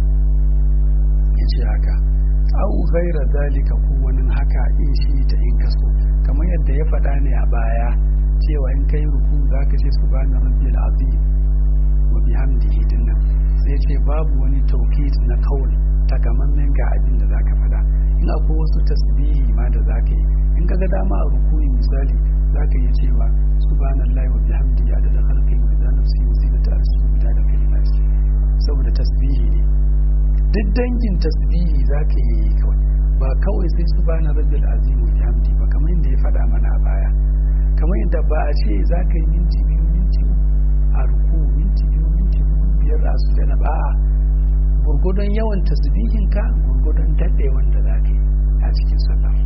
A: yace haka au ghaira zalika ko wani haka in shi ta in ka so kamar yadda ya faɗa ne a baya cewa in kai ruku za ka ce subhana rabbil azim wa bihamdihi dinnan sai ce babu wani tawkid na kaul takamammen ga abin da zaka faɗa in akwai wasu tasbihi ma da zaka yi in ka ga dama a rukuyi misali zaka yi cewa subhanallahi wa bihamdihi adada khalqihi wa idza nafsihi wa zinata arshi wa midada kalimati saboda tasbihi ne duk dangin tasbihi zaka yi kawai ba kawai sai subhana rabbil azim wa bihamdi ba kamar yadda ya faɗa mana a baya kamar yadda ba a ce zaka yi minti biyu minti a ruku minti biyu minti hudu biyar a su jana ba a gurgudun yawan tasbihinka gurgudun daɗewan da zaka yi a cikin sallar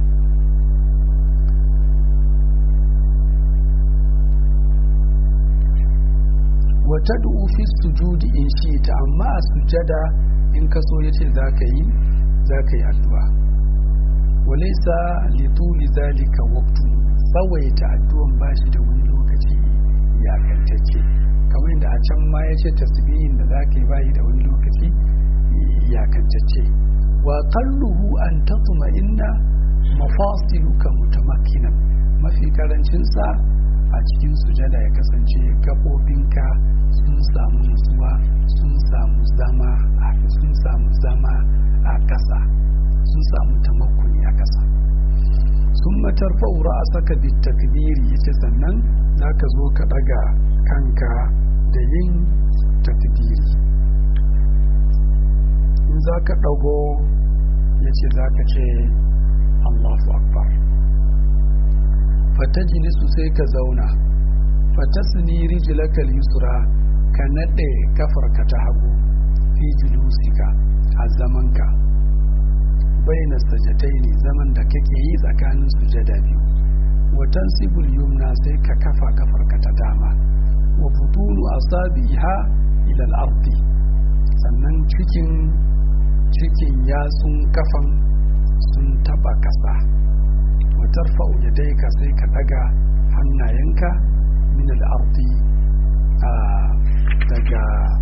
A: wata fi sujudi in shi ta amma a sujada in ka so ya ce za ka yi za ka yi addu'a walaisa lituli zalika waktu tsawaita addu'an ba shi da wani lokaci iyakantacce kamar yadda a can ma ya ce tasbihin da za ka yi bayi da wani lokaci iyakantacce wa kalluhu an tatuma inna mafasiluka mutamakkinan mafi karancinsa a cikin sujada ya kasance gaɓoɓinka sun samu nutsuwa sun samu zama a sun samu zama a ƙasa sun samu tamakkuni a ƙasa sun matar fa'ura a saka takbiri yace sannan za ka zo ka ɗaga kanka da yin takbiri in za ka ɗago ya ce za ka ce allahu akbar fatajilisu sai ka zauna fatasni rijlakal yusra ka nade kafarka ta hagu fi julusika a zamanka baina sajataini zaman da kake yi tsakanin sujada biyu wa tansibul yumna sai ka kafa kafarka ta dama wa futunu asabiha ila al-ardi sannan cikin cikin yatsun kafan sun taba kasa wa tarfa'u yadayka sai ka daga hannayenka min al-ardi daga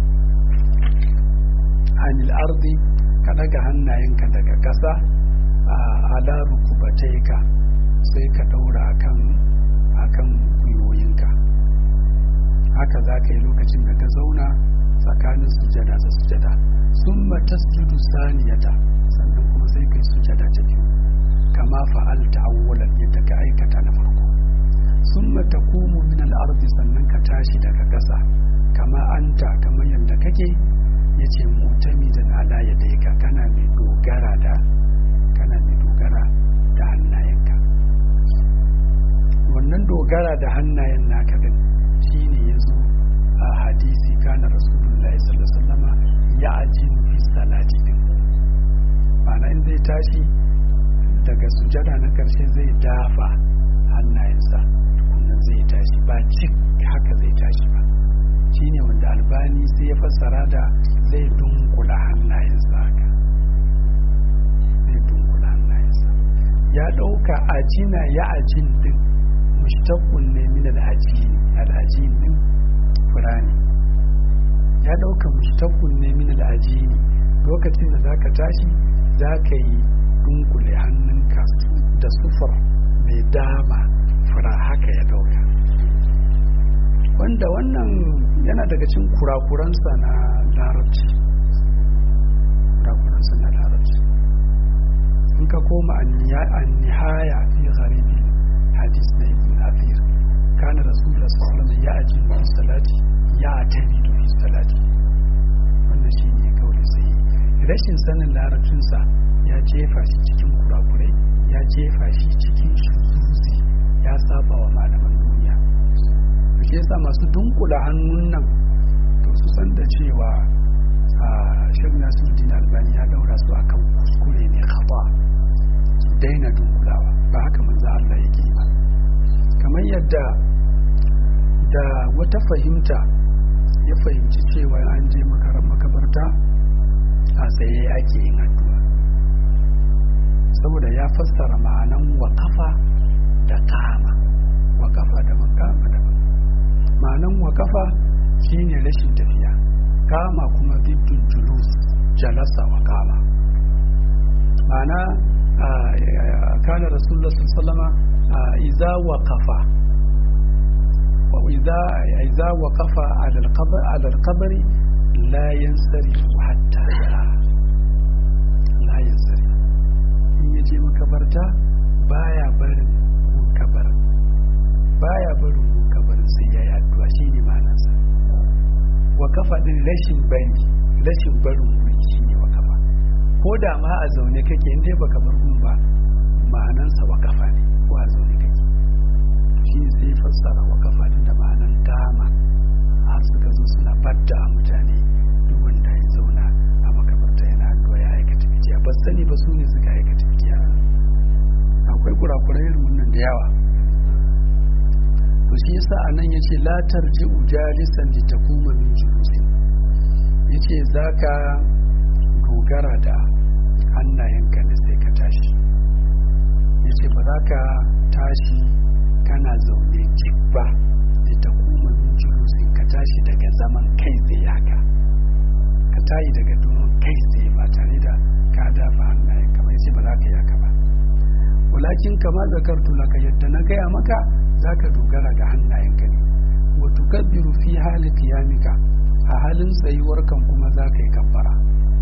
A: anil ardi ka daga hannayenka daga ƙasa a ala rukubataika sai ka daura akan akan gwiwoyinka haka za ka yi lokacin da ka zauna tsakanin sujada da sujada sun tasjudu saniyata sannan kuma sai ka yi sujada ta biyu kama fa'alta awwalan yadda ka aikata na farko sun taqumu min al-ardi sannan ka tashi daga ƙasa kama anta kamar yadda kake yace mutamidan ala yadayka kana mai dogara da kana mai dogara da hannayenka wannan dogara da hannayen naka din shine yazo a hadisi kana rasulullahi sallallahu alaihi wasallama ya ajin fi salati din ma'ana in zai tashi daga sujada na karshe zai dafa hannayensa tukunan zai tashi ba cik haka zai tashi ba shine wanda albani sai ya fassara da zai dunkula hannayensa haka zai dunkula hannayensa ya ɗauka ajina ya ajin din mushtaqun ne min al-ajini al-ajin din furani ya ɗauka mushtaqun ne min al-ajini lokacin da zaka tashi zaka yi dunkule hannunka da sufur mai dama fura haka ya ɗauka wanda wannan yana daga cikin kurakuransa na larabci kurakuransa na larabci in ka koma an nihaya fi gharibi hadis na ibn athir kana rasulullah sallallahu alaihi ya aji fi salati ya tabidu fi salati wannan shine kawai sai rashin sanin larabcinsa ya jefa shi cikin kurakurai ya jefa shi cikin shuzuzi ya saba wa malaman duniya shi yasa masu dunkula hannun nan to su san da cewa a shirin nasiruddin albani ya daura su akan kuskure ne kafa su daina dunkulawa ba haka manzo Allah yake ba kamar yadda da wata fahimta ya fahimci cewa an je makabarta a tsaye ake yin addu'a saboda ya fassara ma'anan wakafa da kama wakafa da makama da ma'anan wakafa shine rashin tafiya kama kuma diddin julus jalasa wa kama ma'ana kana rasulullah sallama iza waqafa wa iza iza waqafa ala al-qabr ala al-qabri la yansari hatta yara la yansari in yaje makabarta baya barin kabar baya barin kabarin sai ya yi addu'a shine ma'anarsa waqafa din rashin bari rashin barin guri shine waqafa ko da ma a zaune kake in dai baka bar gun ba ma'anansa waqafa ne ko a zaune kake shi sai fassara waqafa din da ma'anan kama har suka zo suna badda mutane duk wanda ya zauna a makabarta yana addu'a ya aikata bidiya ba sani ba su ne suka aikata bidiya akwai kurakurai irin wannan da yawa to shi yasa anan yace la tarji'u jalisan li takuma min julusi yace zaka dogara da hannayenka ne sai ka tashi yace ba za ka tashi kana zaune cik ba li takuma min julusi ka tashi daga zaman kai tsaye haka ka tayi daga domin kai tsaye ba tare da ka dafa hannayenka ba yace ba za ka yi haka ba walakin kama zakartu laka yadda na gaya maka zaka dogara ga hannayenka ne wa tukabbiru fi hali qiyamika a halin tsayuwar kan kuma zaka yi kabbara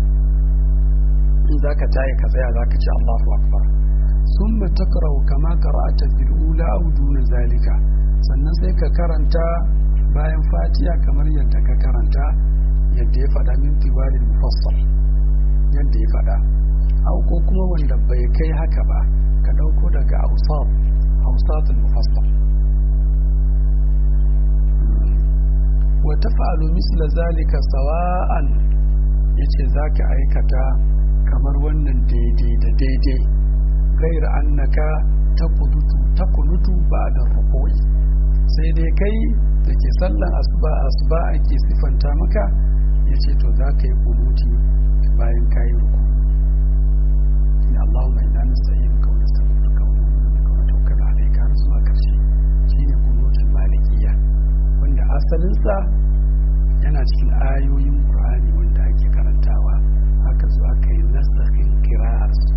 A: in zaka tayi ka tsaya zaka ce Allahu akbar summa takra'u kama qara'ata fil ula aw duna zalika sannan sai ka karanta bayan fatiha kamar yadda ka karanta yadda ya faɗa min tiwalil mufassal yadda ya faɗa au ko kuma wanda bai kai haka ba ka ɗauko daga ausat ausatul mufassal wa tafa'alu misla zalika sawa'an yace zaka aikata kamar wannan daidai da daidai gaira annaka takunutu takunutu ba'da ruku'i sai dai kai da ke sallan asuba asuba ake sifanta maka yace to zaka yi kunuti bayan kayi ruku ya Allahumma inna nasta'inuka wa nastaghfiruka wa nu'minu bika wa natawakkalu alayka har zuwa karshe shine kunutul malikiyya wanda asalinsa yana cikin ayoyin Qur'ani wanda ake karantawa haka zo aka yi nasakin kira'ar su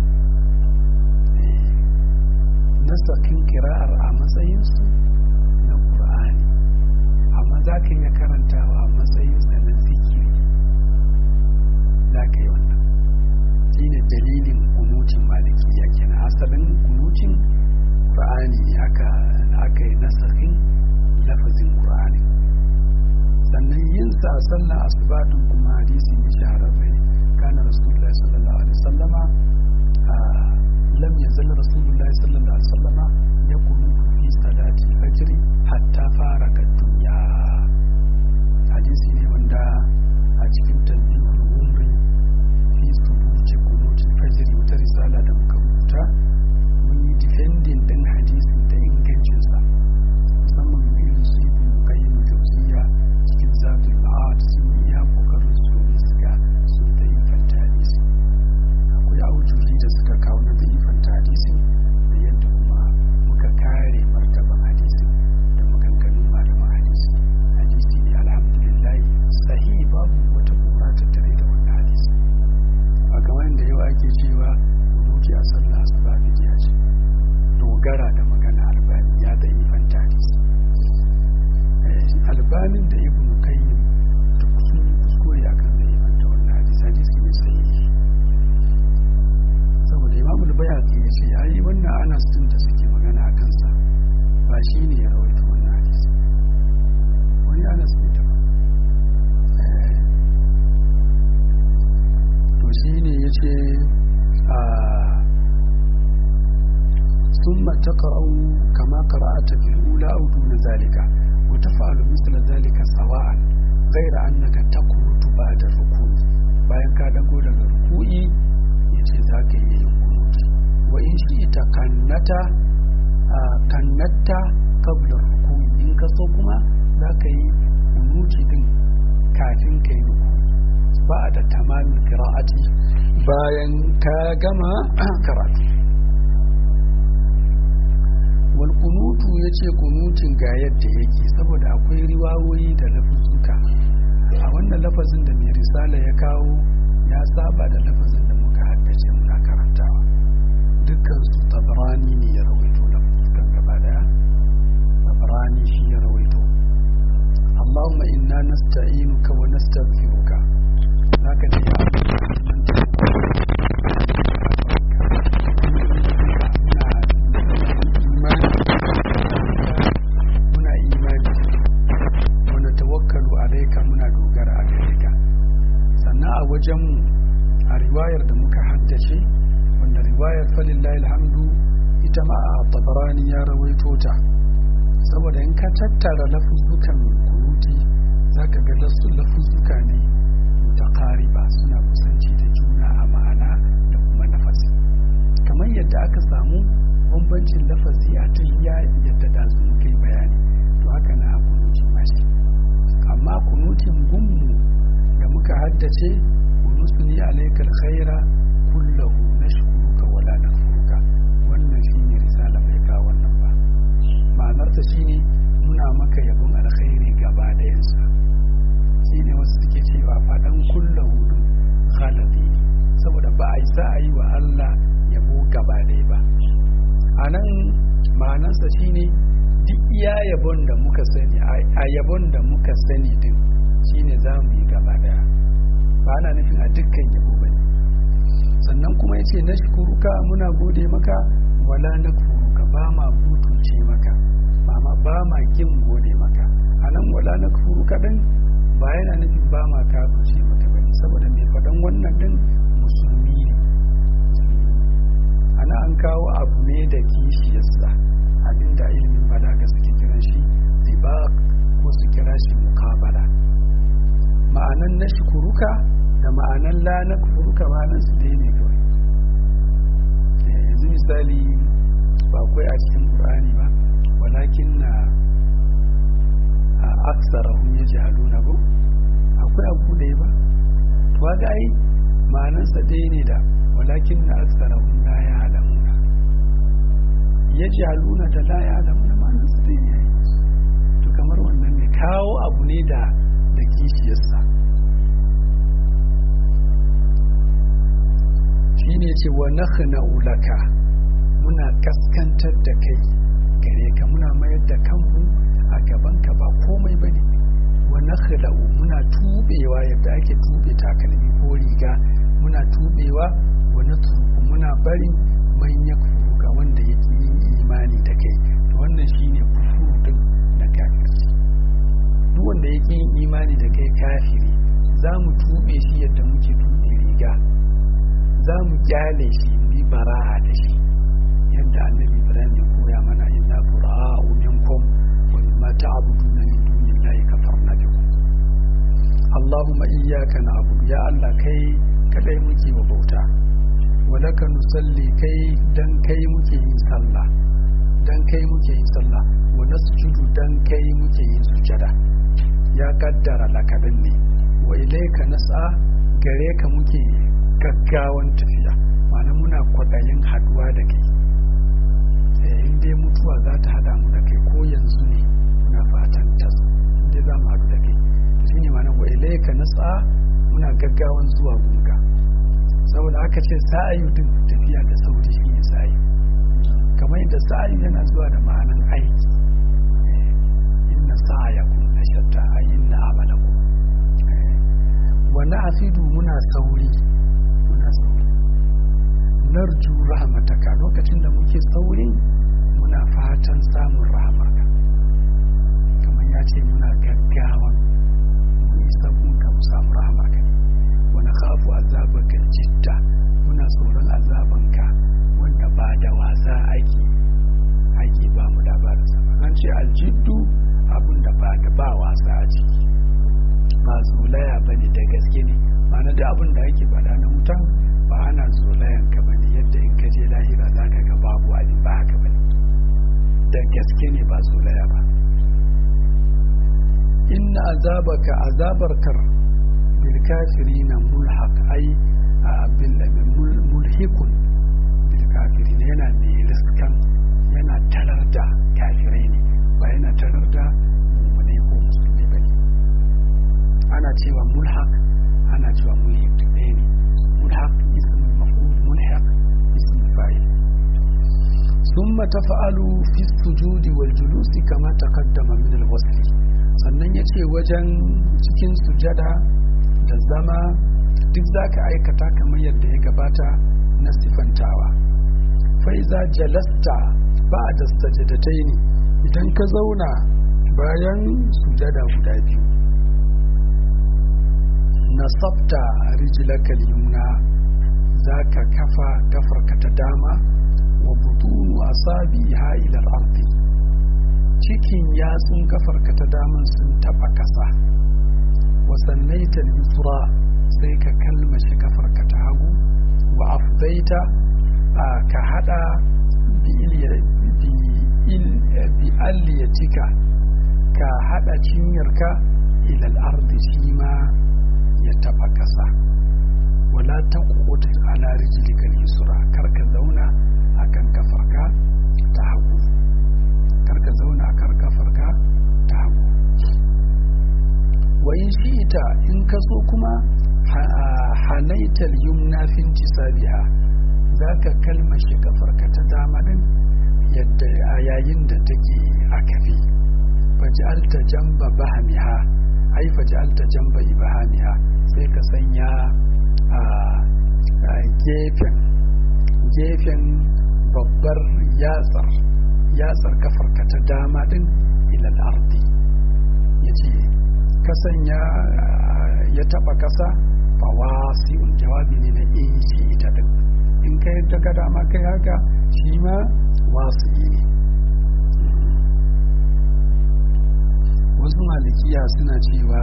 A: nasakin kira'ar a matsayinsu na Qur'ani amma za ka iya karantawa a matsayinsa na zikiri za ka yi wannan shine dalilin kunutin malikiya kenan asalin kunutin Qur'ani ne aka aka yi nasakin lafazin Qur'ani sannan yin sa a sallar asubatun kuma hadisi ne shahararre kana rasulullahi sallallahu alaihi wasallama lam yazal rasulullahi sallallahu alaihi wasallama ya kunutu fi salati fajr hatta fara dunya hadisi ne wanda a cikin tanbihul umri fi subuti kunuti fajr wata risala da muka rubuta mun yi defending din hadisin da ingancinsa musamman irin su ibn qayyim jawziya cikin zadul ma'ad sun yi ya kokarin su domin su ga sun da yi fanta hadisi akwai aujuhi da suka kawo na da yi fanta hadisi da yadda kuma muka kare martaban hadisi da maganganun malaman hadisi hadisi ne alhamdulillah sahihi babu wata kura tattare da wannan hadisi a kamar da yau ake cewa rubuci a sallah asuba bidiya ce dogara da magana albani ya da yi fanta hadisi albanin da ibn qayyim duk sun yi kuskure akan da yi fanta wannan hadisi hadisi ne sahihi saboda imam al-bayhaqi ya ce ai wannan anas din da suke magana a kansa ba shi ne ya rawaito wannan hadisi wani anas ne da to shi ne ya ce a ثم تقرأ كما قرأت في الأولى أو دون ذلك وتفعل مثل ذلك سواء غير أنك تقنط بعد الركوع bayan ka dago daga ruku'i ya ce za ka yi yin kunuti wa in shi ita kannata kannatta kablar ruku'i in ka so kuma za ka yi kunuti din kafin ka yi ruku'i ba da tamamin kira'ati bayan ka gama karatu wal kunutu ya ce kunutin ga yadda yake saboda akwai riwawoyi da lafuzuka a wannan lafazin da mai risala ya kawo ya saba da lafazin da muka haddace muna karantawa dukkan su tabarani ne ya rawaito lafuzukan gaba daya tabarani shi ya rawaito Allahumma inna nasta'inuka wa nastaghfiruka zaka da ya muna imani wanda tawakkalu alaika muna dogara a gare ka sannan a wajenmu a riwayar da muka haddace wanda riwayar falillahi alhamdu ita ma a tabarani ya rawaito ta saboda in ka tattara lafuzzukan kunuti za ka ga lafuzzuka ne mutakariba suna kusanci da juna a ma'ana da kuma nafasi kamar yadda aka samu bambancin lafazi a tahiyya yadda da su muka yi bayani to haka na a kunutin mashi amma kunutin gunmu da muka haddace kunusu ni alaikal khaira kullahu nashkuruka wala nakfuruka wannan shine risala mai kawo wannan ba ma'anarta shine muna maka yabon alkhairi gaba dayansa shine wasu suke cewa faɗan kullahu din ghaladi ne saboda ba a yi sa a yi wa Allah yabo gaba ɗaya ba a nan ma'anarsa shine duk iya yabon da muka sani a yabon da muka sani din shine za mu yi gaba daya ba ana nufin a dukkan yabo ba ne sannan kuma yace na shukuruka muna gode maka wala na kuruka ba ma butuce maka mama ba ma kin gode maka a nan wala na kuruka din ba yana nufin ba ma kafirce maka bane saboda mai faɗan wannan din musulmi ne ana an kawo abu ne da kishiyarsa abinda ilimin balaga suke kiran shi zibaq ko ko su kira shi mukabala ma'anan na shukuruka da ma'anan la na kufuruka ma'anan su dai ne kawai yanzu misali ba akwai a cikin qur'ani ba walakin na aksarahum yajhaluna ko akwai abu da ba to ga ai ma'anan sa dai ne da walakin na aksarahum la ya'lamuna yajhaluna da la ya'lamuna ma'anan sa dai ne to kamar wannan ne kawo abu ne da da kishiyarsa shine ce wa nakhna'u laka muna kaskantar da kai gare ka muna mayar da kanmu a gaban ka ba komai bane wa nakhla'u muna tubewa yadda ake tube takalmi ko riga muna tubewa wa natruku muna bari man yakfuru ga wanda yake yin imani da kai to wannan shine kufuru din na kafirci duk wanda yake yin imani da kai kafiri za mu tube shi yadda muke tube riga za mu kyale shi mu yi bara'a da shi yadda annabi ibrahim ya koya mana inna bura'u minkum wa mimma ta'buduna min dunillahi kafarna bikum Allahumma iyyaka na'budu ya Allah kai kadai muke wa bauta wa laka nusalli kai dan kai muke yin sallah dan kai muke yin sallah wa nasjudu dan kai muke yin sujada ya kaddara lakadan ne wa ilayka nas'a gare ka muke gaggawan tafiya ma'ana muna kwaɗayin haduwa da kai in dai mutuwa za ta hada mu da kai ko yanzu ne muna fatan ta inda za mu haɗu da kai shi ne ma'ana wa ilaika nas'a muna gaggawan zuwa gunga saboda aka ce sa'ayu din tafiya da sauri shi ne sa'ayu kamar yadda sa'ayu yana zuwa da ma'anan aiki inna sa'ayakum la shatta ay inna amalakum wa na'fidu muna sauri muna sauri narju rahmataka lokacin da muke saurin muna fatan samun rahamarka kamar ya ce muna gaggawa mu isa ka mu samu rahamarka ne wani khafu azabaka jidda muna tsoron azabanka wanda ba da wasa ake ake ba mu labarin sa an ce aljiddu abin da ba da ba wasa a ciki ba zolaya bane da gaske ne ma'ana da abin da ake faɗa na wutan ba ana zolayan ka bane yadda in ka je lahira za ka ga babu abin ba haka bane da gaske ne ba zolaya ba inna azabaka azabarkar bil kafirina mulhaq ai bil mulhikun bil kafirin yana ne riskan yana tarar da kafirai ne ba yana tarar da mu'minai ko musulmi bane ana cewa mulhaq ana cewa mulhik ɗaya ne mulhaq ism maf'ul mulhaq ism fa'il ثم تفعل في السجود والجلوس كما تقدم من الوصف sannan ya ce wajen cikin sujada da zama duk za ka aikata kamar yadda ya gabata na sifantawa faiza jalasta ba da sajadatai ne idan ka zauna bayan sujada guda biyu nasabta rijlaka yumna za ka kafa kafarka ta dama wa butunu asabiha ila al-ardi cikin yatsun kafarka ta daman sun taba kasa wa sallaita al-yusra sai ka kalmashi kafarka ta hagu wa afdaita ka hada bi aliyatika ka hada cinyarka ila al-ardi shi ma ya taba kasa wala taqut ala rijlika al-yusra karka zauna akan kafarka ta hagu karka zauna akan kafarka ta hagu wa in shi'ita in ka so kuma hanaital yumna fin tisabiha zaka kalmashi kafarka ta dama din yadda a yayin da take a kafi faj'alta jamba bahamiha ai faj'alta jamba ibahamiha sai ka sanya a gefen gefen babbar yatsar yatsar kafarka ta dama din ilal ardi ya ce kasan ya taba kasa fa wasi'un jawabi ne na in shi ita din in ka yadda ka dama kai haka shi ma wasi'i ne wasu malikiya suna cewa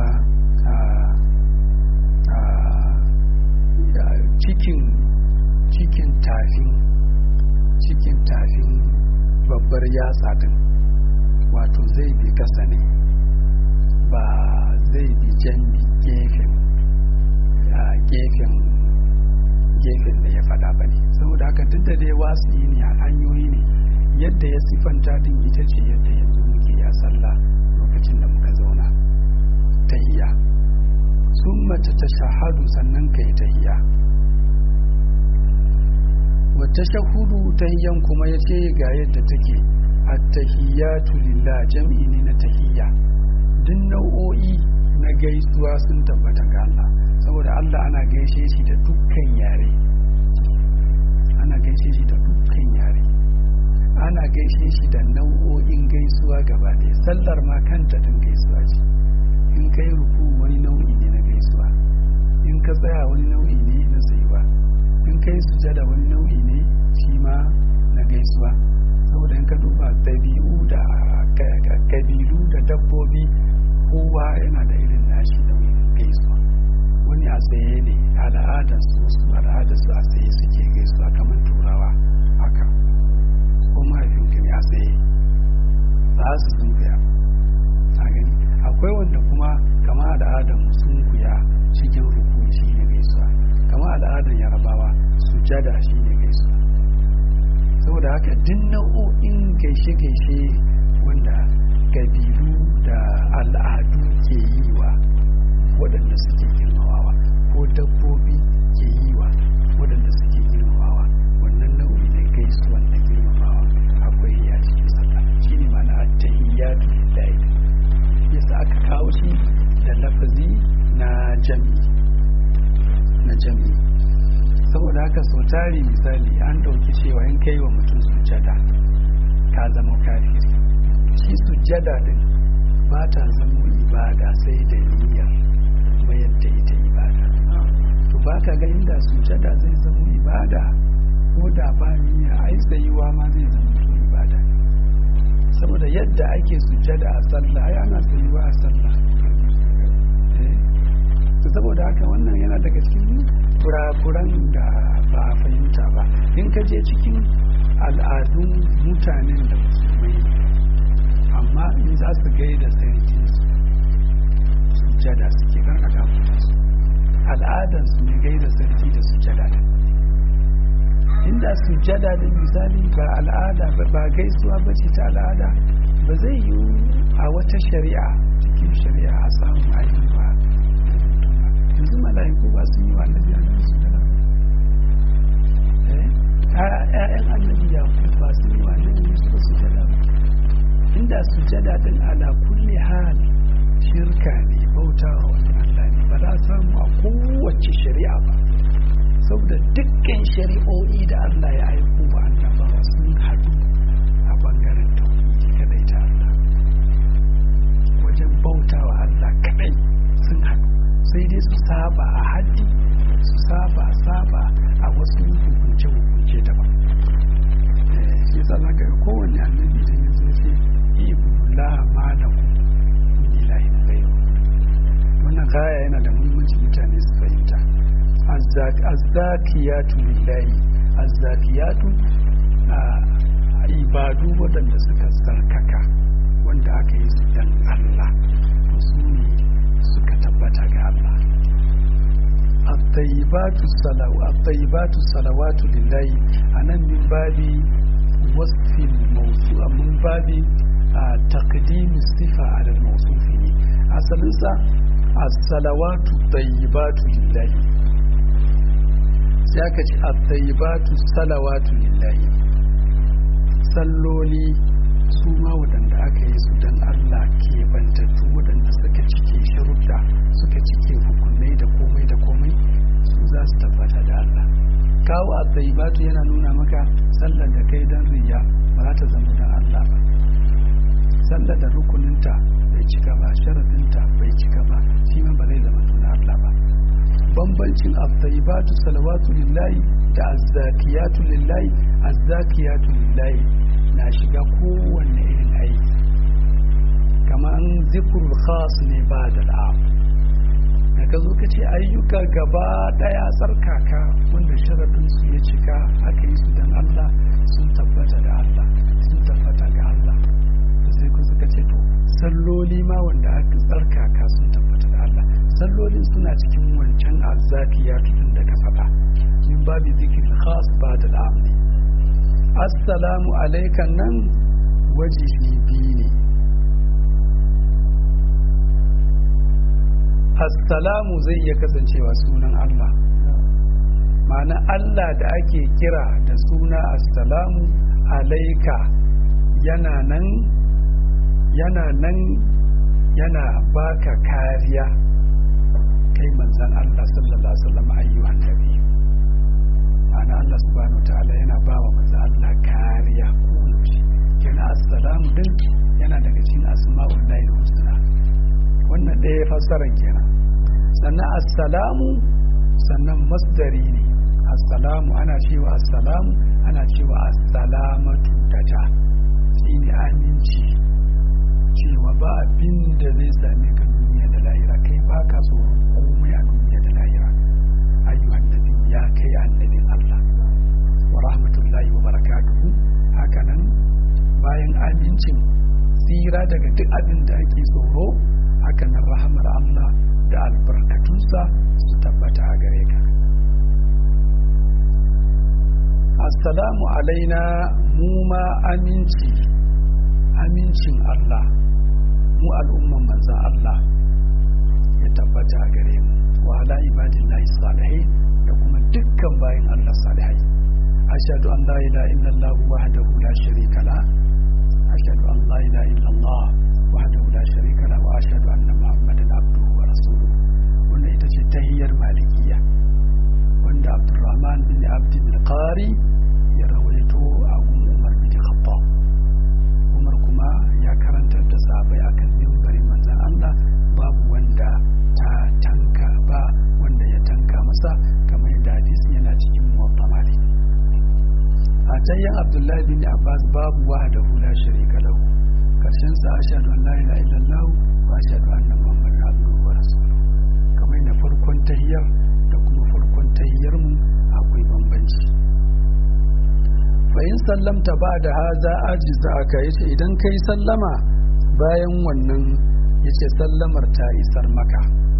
A: cikin cikin tafin cikin tafin babbar yatsa din wato zai bi kasa ne ba zai bi jambi gefen gefen gefen da ya fada ba ne saboda haka duk da dai wasu ne a hanyoyi ne yadda ya siffanta din ita ce yadda yanzu muke ya sallah lokacin da muka zauna tahiya sun mace ta shahadu sannan ka yi tahiya wata shahudu tahiyan kuma ya ce ga yadda take attahiyatu lillah jam'i ne na tahiyya duk nau'o'i na gaisuwa sun tabbata ga Allah saboda Allah ana gaishe shi da dukkan yare ana gaishe shi da dukkan yare ana gaishe shi da nau'o'in gaisuwa gaba ɗaya sallar ma kanta din gaisuwa ce in kai ruku wani nau'i ne na gaisuwa in ka tsaya wani nau'i ne na tsayuwa in kai sujada wani nau'i ne shi ma na gaisuwa saboda in ka duba ɗabi'u da kabilu da dabbobi kowa yana da irin nashi nau'in gaisuwa wani a tsaye ne al'adar su su al'adar su a tsaye suke gaisuwa kamar turawa haka ko mahaifinka ne a tsaye za su sunkuya a gani akwai wanda kuma kama al'adar mu sunkuya cikin rukuni shi ne gaisuwa kama al'adar yarabawa sujada shi ne gaisuwa saboda haka duk nau'o'in gaishe-gaishe wanda kabilu da al'adu ke yi wa waɗanda suke girmamawa ko dabbobi ke yi wa waɗanda suke girmamawa wannan nau'i na gaisuwan na girmamawa akwai ya cikin sallah shi ne mana attahiyyatu lillahi yasa aka kawo shi da lafazi na jami na jami saboda haka sau tari misali an ɗauki cewa in kai wa mutum sujada ka zama kafiri shi sujada din ba ta zama ibada sai da niyyar mayar da ita ibada to ba ka ga inda sujada zai zama ibada ko da ba niyya ai tsayuwa ma zai zama to ibada saboda yadda ake sujada a sallah ai ana tsayuwa a sallah saboda haka wannan yana daga cikin kurakuran da ba a fahimta ba in ka je cikin al'adun mutanen da musulmai amma in za su gaida sarki sujada suke karkata su al'adar su ne gaida sarki da sujada da inda sujada da misali ba al'ada ba gaisuwa ba ce ta al'ada ba zai yi a wata shari'a cikin shari'a a samun ainihin ba yanzu mala'iku ba sun yi wa annabi annabi sujada ba ƴaƴan annabi yakub ba sun yi wa annabi yusuf sujada ba inda sujada din ala kulli hal shirka ne bautawa wani Allah ne ba za a samu a kowace shari'a ba saboda dukkan shari'o'i da Allah ya aiko wa annabawa sun haɗu a bangaren tauhidi kadai ta Allah wajen bautawa Allah kadai sun haɗu sai dai su saba a haddi su saba saba a wasu hukunce-hukunce daban shi yasa za ka kowane annabi da ya zo ce ibullah ma da ku ilahi gayo wannan gaya yana da muhimmanci mutane su fahimta azzakiyatu lillahi azzakiyatu a ibadu waɗanda suka sarkaka wanda aka yi su dan Allah to su ne suka tabbata ga Allah at-tayyibatu salawa at-tayyibatu salawatu lillahi anan min babi wasfil mawsu' min babi taqdim sifa ala al-mawsuf ne asalin sa as-salawatu tayyibatu lillahi sai aka ce at-tayyibatu salawatu lillahi salloli su ma waɗanda aka yi su don Allah ke bantattu waɗanda suka cike sharuɗa suka cike hukunai da komai da komai su za su tabbata da Allah kawo a tsayibatu yana nuna maka sallar da kai don riya ba za ta zama don Allah ba sallar da rukuninta bai cika ba sharaɗinta bai cika ba shi ma ba zai zama don Allah ba bambancin at-tayyibatu salawatu lillahi da az-zakiyatu lillahi az-zakiyatu lillahi na shiga kowanne irin aiki kamar zikrul khas ne ba da al'am da ka zo ka ce ayyuka gaba daya tsarkaka wanda sharadin su ya cika aka yi su don Allah sun tabbata da Allah sun tabbata ga Allah sai ku suka ce to salloli ma wanda aka tsarkaka sun tabbata da Allah sallolin suna cikin wancan azzakiya tun da ka faɗa min babu zikir khas ba da al'amri assalamu alaikan nan wajihi biyu ne assalamu zai iya kasancewa sunan Allah ma'ana Allah da ake kira da suna assalamu alaika yana nan yana nan yana baka kariya kai manzan Allah sallallahu alaihi wasallam ayyuhan nabi ma'ana Allah subhanahu wa ta'ala yana ba wa manzan Allah kariya koyaushe kenan assalamu din yana daga cikin asma'ul lahi husna wannan ɗaya fassaran kenan sannan assalamu sannan masdari ne assalamu ana cewa assalamu ana cewa assalamatu daja shi ne aminci cewa ba abin da zai same ka duniya da lahira kai ba ka tsoron komai a duniya da lahira ayyuhan nabi ya kai annabin Allah wa rahmatullahi wa barakatuhu hakanan bayan amincin tsira daga duk abin da ake tsoro hakanan rahamar Allah da albarkatunsa su tabbata a gare ka assalamu alaina mu ma aminci amincin Allah mu al'umman manzan Allah ya tabbata a gare mu wa ala ibadillahi salihai da kuma dukkan bayan Allah salihai ashhadu an la ilaha illallah wahdahu la sharika la ashhadu an la ilaha illallah wahdahu la sharika la wa ashhadu anna muhammadan abduhu wa rasuluhu wannan ita ce tahiyyar malikiya wanda abdurrahman bin abd bin qari ya rawaito a gun umar bin khattab umar kuma ya karantar da sahabbai akan mimbarin manzon Allah babu wanda ta tanka ba wanda ya tanka masa kamar yadda hadisi yana cikin muwatta malik a tayyan abdullahi bin abbas babu wahdahu la sharika lahu karshen sa ashhadu an la ilaha illallah wa ashhadu anna muhammadan abduhu wa rasuluhu kamar na farkon tahiyyar da kuma farkon tahiyyar mu akwai bambanci fa in sallamta ba da haza ajiza aka yace idan kai sallama bayan wannan yace sallamar ta isar maka